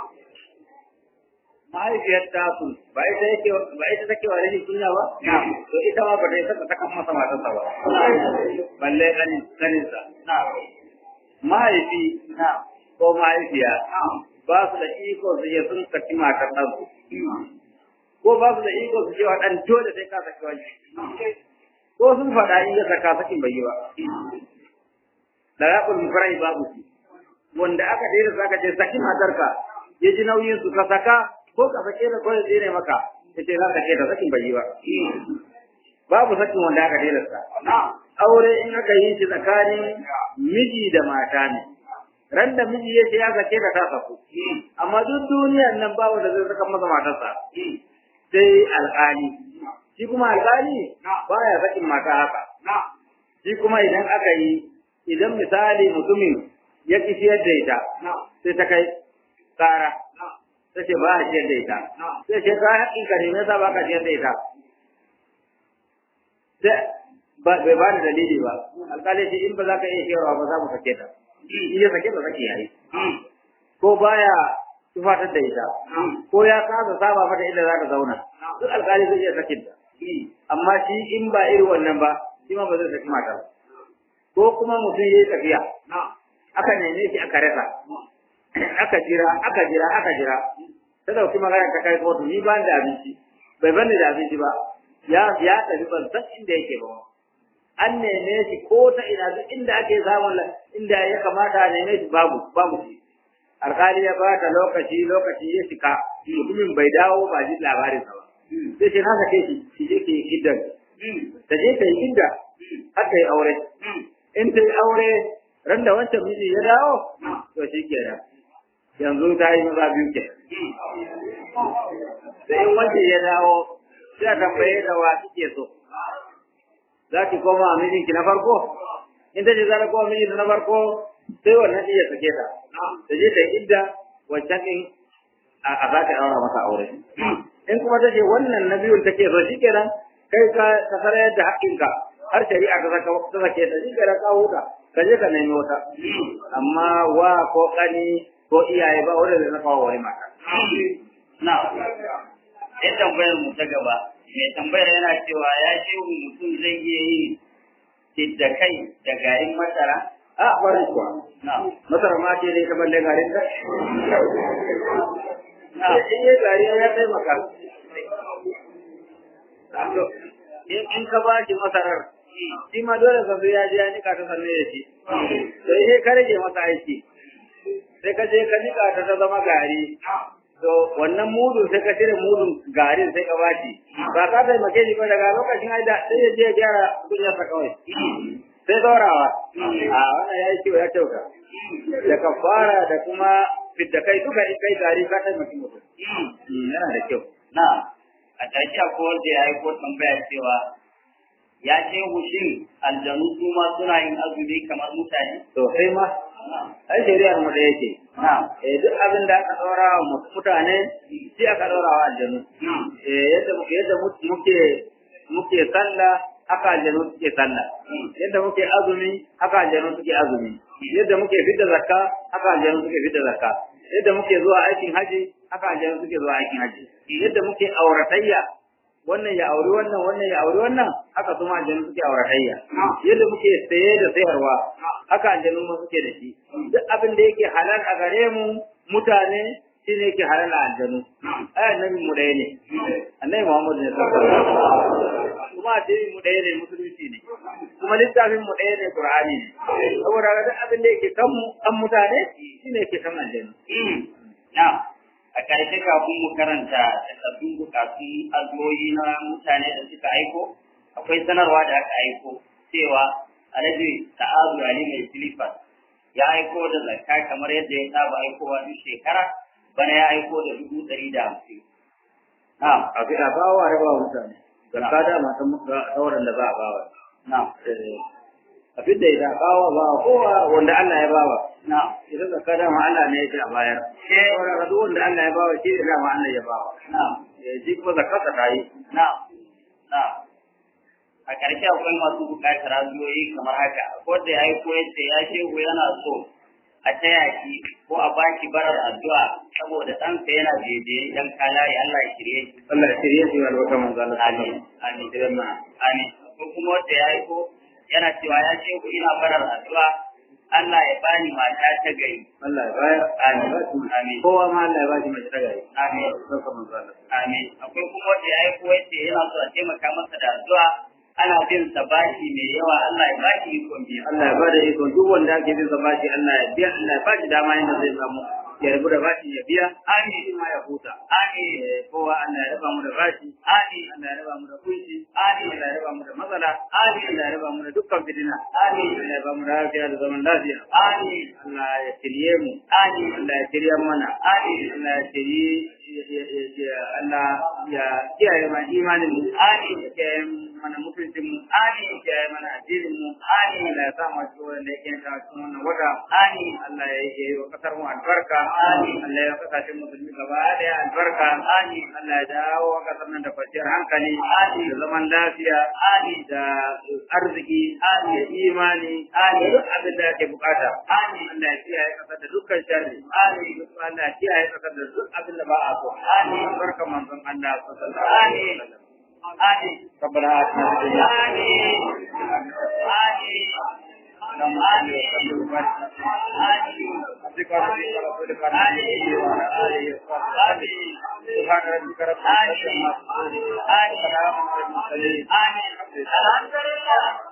Mahaifiyar tasu ba ita yake ba ita take wa rashin kunya ba? To ita ma ba ta yi saka saka masa matarsa ba. Balle ganin ganin sa. Mahaifi ko mahaifiya ba su da iko su je sun saki matar ɗansu. Ko ba su da iko su ce wa ɗan dole sai ka saki wani. ko sun faɗa in ya saka sakin bai yi ba da raƙul mufarai babu shi wanda aka dera saka ce saki matarka ya ji nauyin su ka saka ko ka sake da kawai tsere maka ya ce za ka ce da sakin bai yi ba babu sakin wanda aka dera sa aure in aka yi shi tsakanin miji da mata ne ran da miji ya ce ya sake da ta saku amma duk duniyar nan ba wanda zai saka masa matarsa sai alƙali shi kuma alƙali baya sakin mata haka shi kuma idan aka yi idan misali mutumin ya ki siyar da ita sai ta kai tsara ta ce ba a siyar da ita sai ce ka haƙin ka ne me yasa ba ka siyar da ita sai bai ba da dalili ba alƙali shi in ba za ka iya siyarwa ba za mu sake ta in ya sake ba sake yayi ko baya tufatar da ita ko ya kasa saba mata inda za ka zauna duk alƙali zai iya sakin ta amma shi in ba irin wannan ba shi ma ba zai saki mata ba ko kuma mutum ya yi tafiya aka neme shi aka rasa aka jira aka jira aka jira ta dauki magana ta kai kotu ni ba da abinci bai bani da abinci ba ya ya tafi ban san inda yake ba an neme shi ko ta ina duk inda ake samun inda ya kamata a neme shi babu babu shi alkali ya ba ta lokaci lokaci ya shika mutumin bai dawo ba ji labarin sa ba sai shi na sake shi shi je ke iddan ta je ta yi idda har ta yi aure in ta yi aure ran da wancan miji ya dawo to shi kenan yanzu ta yi maza biyu ke da in wancan ya dawo sai a tambaye da wa kike so za ki koma a mijinki na farko in ta ce za ta koma mijinta na farko sai wannan iya sake ta ta je ta yi idda wancan din a za ta daura masa aure in kuma ta ce wannan na biyun take so shi kenan kai ka ka sarayar da haƙƙinka har shari'a ta saka ta sake ta shi kenan ka huta ka je ka nemi wata amma wa ko ƙani ko iyaye ba wanda zai saka wa wani mata na ya tambayar mu ta gaba mai tambayar yana cewa ya shehu mutum zai iya yin tidda kai da garin masara a bari kuwa na masara ma ce dai ka balle garin ta na in yi gari ya taimaka in in ka ba shi masarar shi ma dole ka zo ya je ya nika ta sanne da shi to sai ka rage masa aiki sai ka je ka nika ta ta zama gari to wannan mudun sai ka cire mudun garin sai ka bashi ba ka taimake shi ba daga lokacin ai da sai ya je ya gyara kunyarsa kawai sai dorawa a wannan ya yi kyau ya kyauta da kafara da kuma fidda kai duka in kai gari ka taimaki mutum yana da kyau na a ƙarshe akwai wanda ya yi ko tambaya cewa ya ce shin aljanu su ma suna yin azumi kamar mutane to sai ma ai shari'ar mu da yake na eh duk abin da aka daura wa mutane shi aka daura wa aljanu eh yadda muke yadda muke muke sallah haka aljanu suke sallah yadda muke azumi haka aljanu suke azumi yadda muke fidda zakka haka aljanu suke fidda zakka yadda muke zuwa aikin haji haka aljanu suke zuwa aikin haji yadda muke auratayya wannan ya auri wannan wannan ya auri wannan haka kuma aljanu suke auratayya yadda muke saye da sayarwa haka aljanu ma suke da shi duk abin da yake halal a gare mu mutane shi ne yake halal a aljanu ai annabi mu ɗaya ne annabi muhammad ne sallallahu alaihi wasallam kuma addinin mu ɗaya ne musulunci ne kuma littafin mu ɗaya ne qur'ani ne saboda ga duk abin da yake kan mu kan mutane shi ne yake kan aljanu na a ƙarshe kafin mu karanta takardun bukatun azumoyi na mutane da suka aiko akwai sanarwa da aka aiko cewa alhaji ta'azu ali mai silifas ya aiko da zakka kamar yadda ya saba aikowa duk shekara bana ya aiko da dubu ɗari da hamsin. Na'am, a fi a bawa a raba wa mutane zakka da matan sauran da za a bawa na'am, a fi da ita a bawa ba kowa wanda Allah ya bawa na'am, ita zakka dama Allah ne ya ce a bayar sauran ga duk wanda Allah ya bawa shi ne dama Allah ya bawa na'am, Eh, shi kuma zakka ta yi na'am, na'am. A ƙarshe akwai masu buƙatar azumoyi kamar haka, ko da ya aiko yace ya shehu yana so a taya shi ko a baki barar addu'a saboda ɗansa yana daidai dan kalari Allah ya shirye shi. Allah ya shirye shi albarka manzo Allah Amin, amin. idan na Amin. Ko kuma wanda ya aiko yana cewa ya ce ku ina barar addu'a Allah ya bani mata ta gari. Allah ya bayar Amin. Amin. kowa ma Allah ya bashi mace ta gari Amin. albarka manzo Allah Amin. Akwai kuma wanda ya aiko yace yana so a taimaka masa da addu'a ana bin sa bashi mai yawa Allah ya bashi ikon biya. Allah ya bada iko duk wanda ake bin sa bashi Allah ya biya Allah ya bashi dama yadda zai samu ya rabu da bashi ya biya Amin. shi ma ya huta Amin. Eh, kowa Allah ya raba mu da bashi Amin. Allah ya raba mu da kunci Amin. Allah ya raba mu da matsala Amin. Allah ya raba mu da dukkan fitina Amin. Allah ya ba mu lafiya da zaman lafiya Amin. Allah ya shirye mu Amin. Allah ya shirya mana Amin. Allah ya shirye ya- ya- ya- ya- Allah ya kiyaye mana imanin mu Amin. ya kiyaye mana mutuncin mu Amin. ya kiyaye mana addinin mu Amin. Allah ya sa mu cikin wanda yake ta cikin wannan wata Amin. Allah ya yi wa kasar mu albarka Amin. Allah ya kasashen musulmi gaba daya albarka Amin. Allah ya dawo wa kasar nan da kwanciyar hankali Amin. da zaman lafiya Amin. da arziki Amin. da imani Amin. da duk abin da ake bukata Amin. Allah ya kiyaye kasar da dukkan sharri Amin. Allah ya kiyaye kasar da duk abin da ba a so Amin. barka manzon Allah sallallahu alaihi Amin. wasallam Amin. ربنا آتنا في الدنيا Amin. Amin. اللهم صل وسلم وبارك على عبدك ورسولك ورسولك عليه وعلى اله وصحبه سبحان ربك رب العزه عما يصفون وسلام على المرسلين Amin. Alhamdulillah.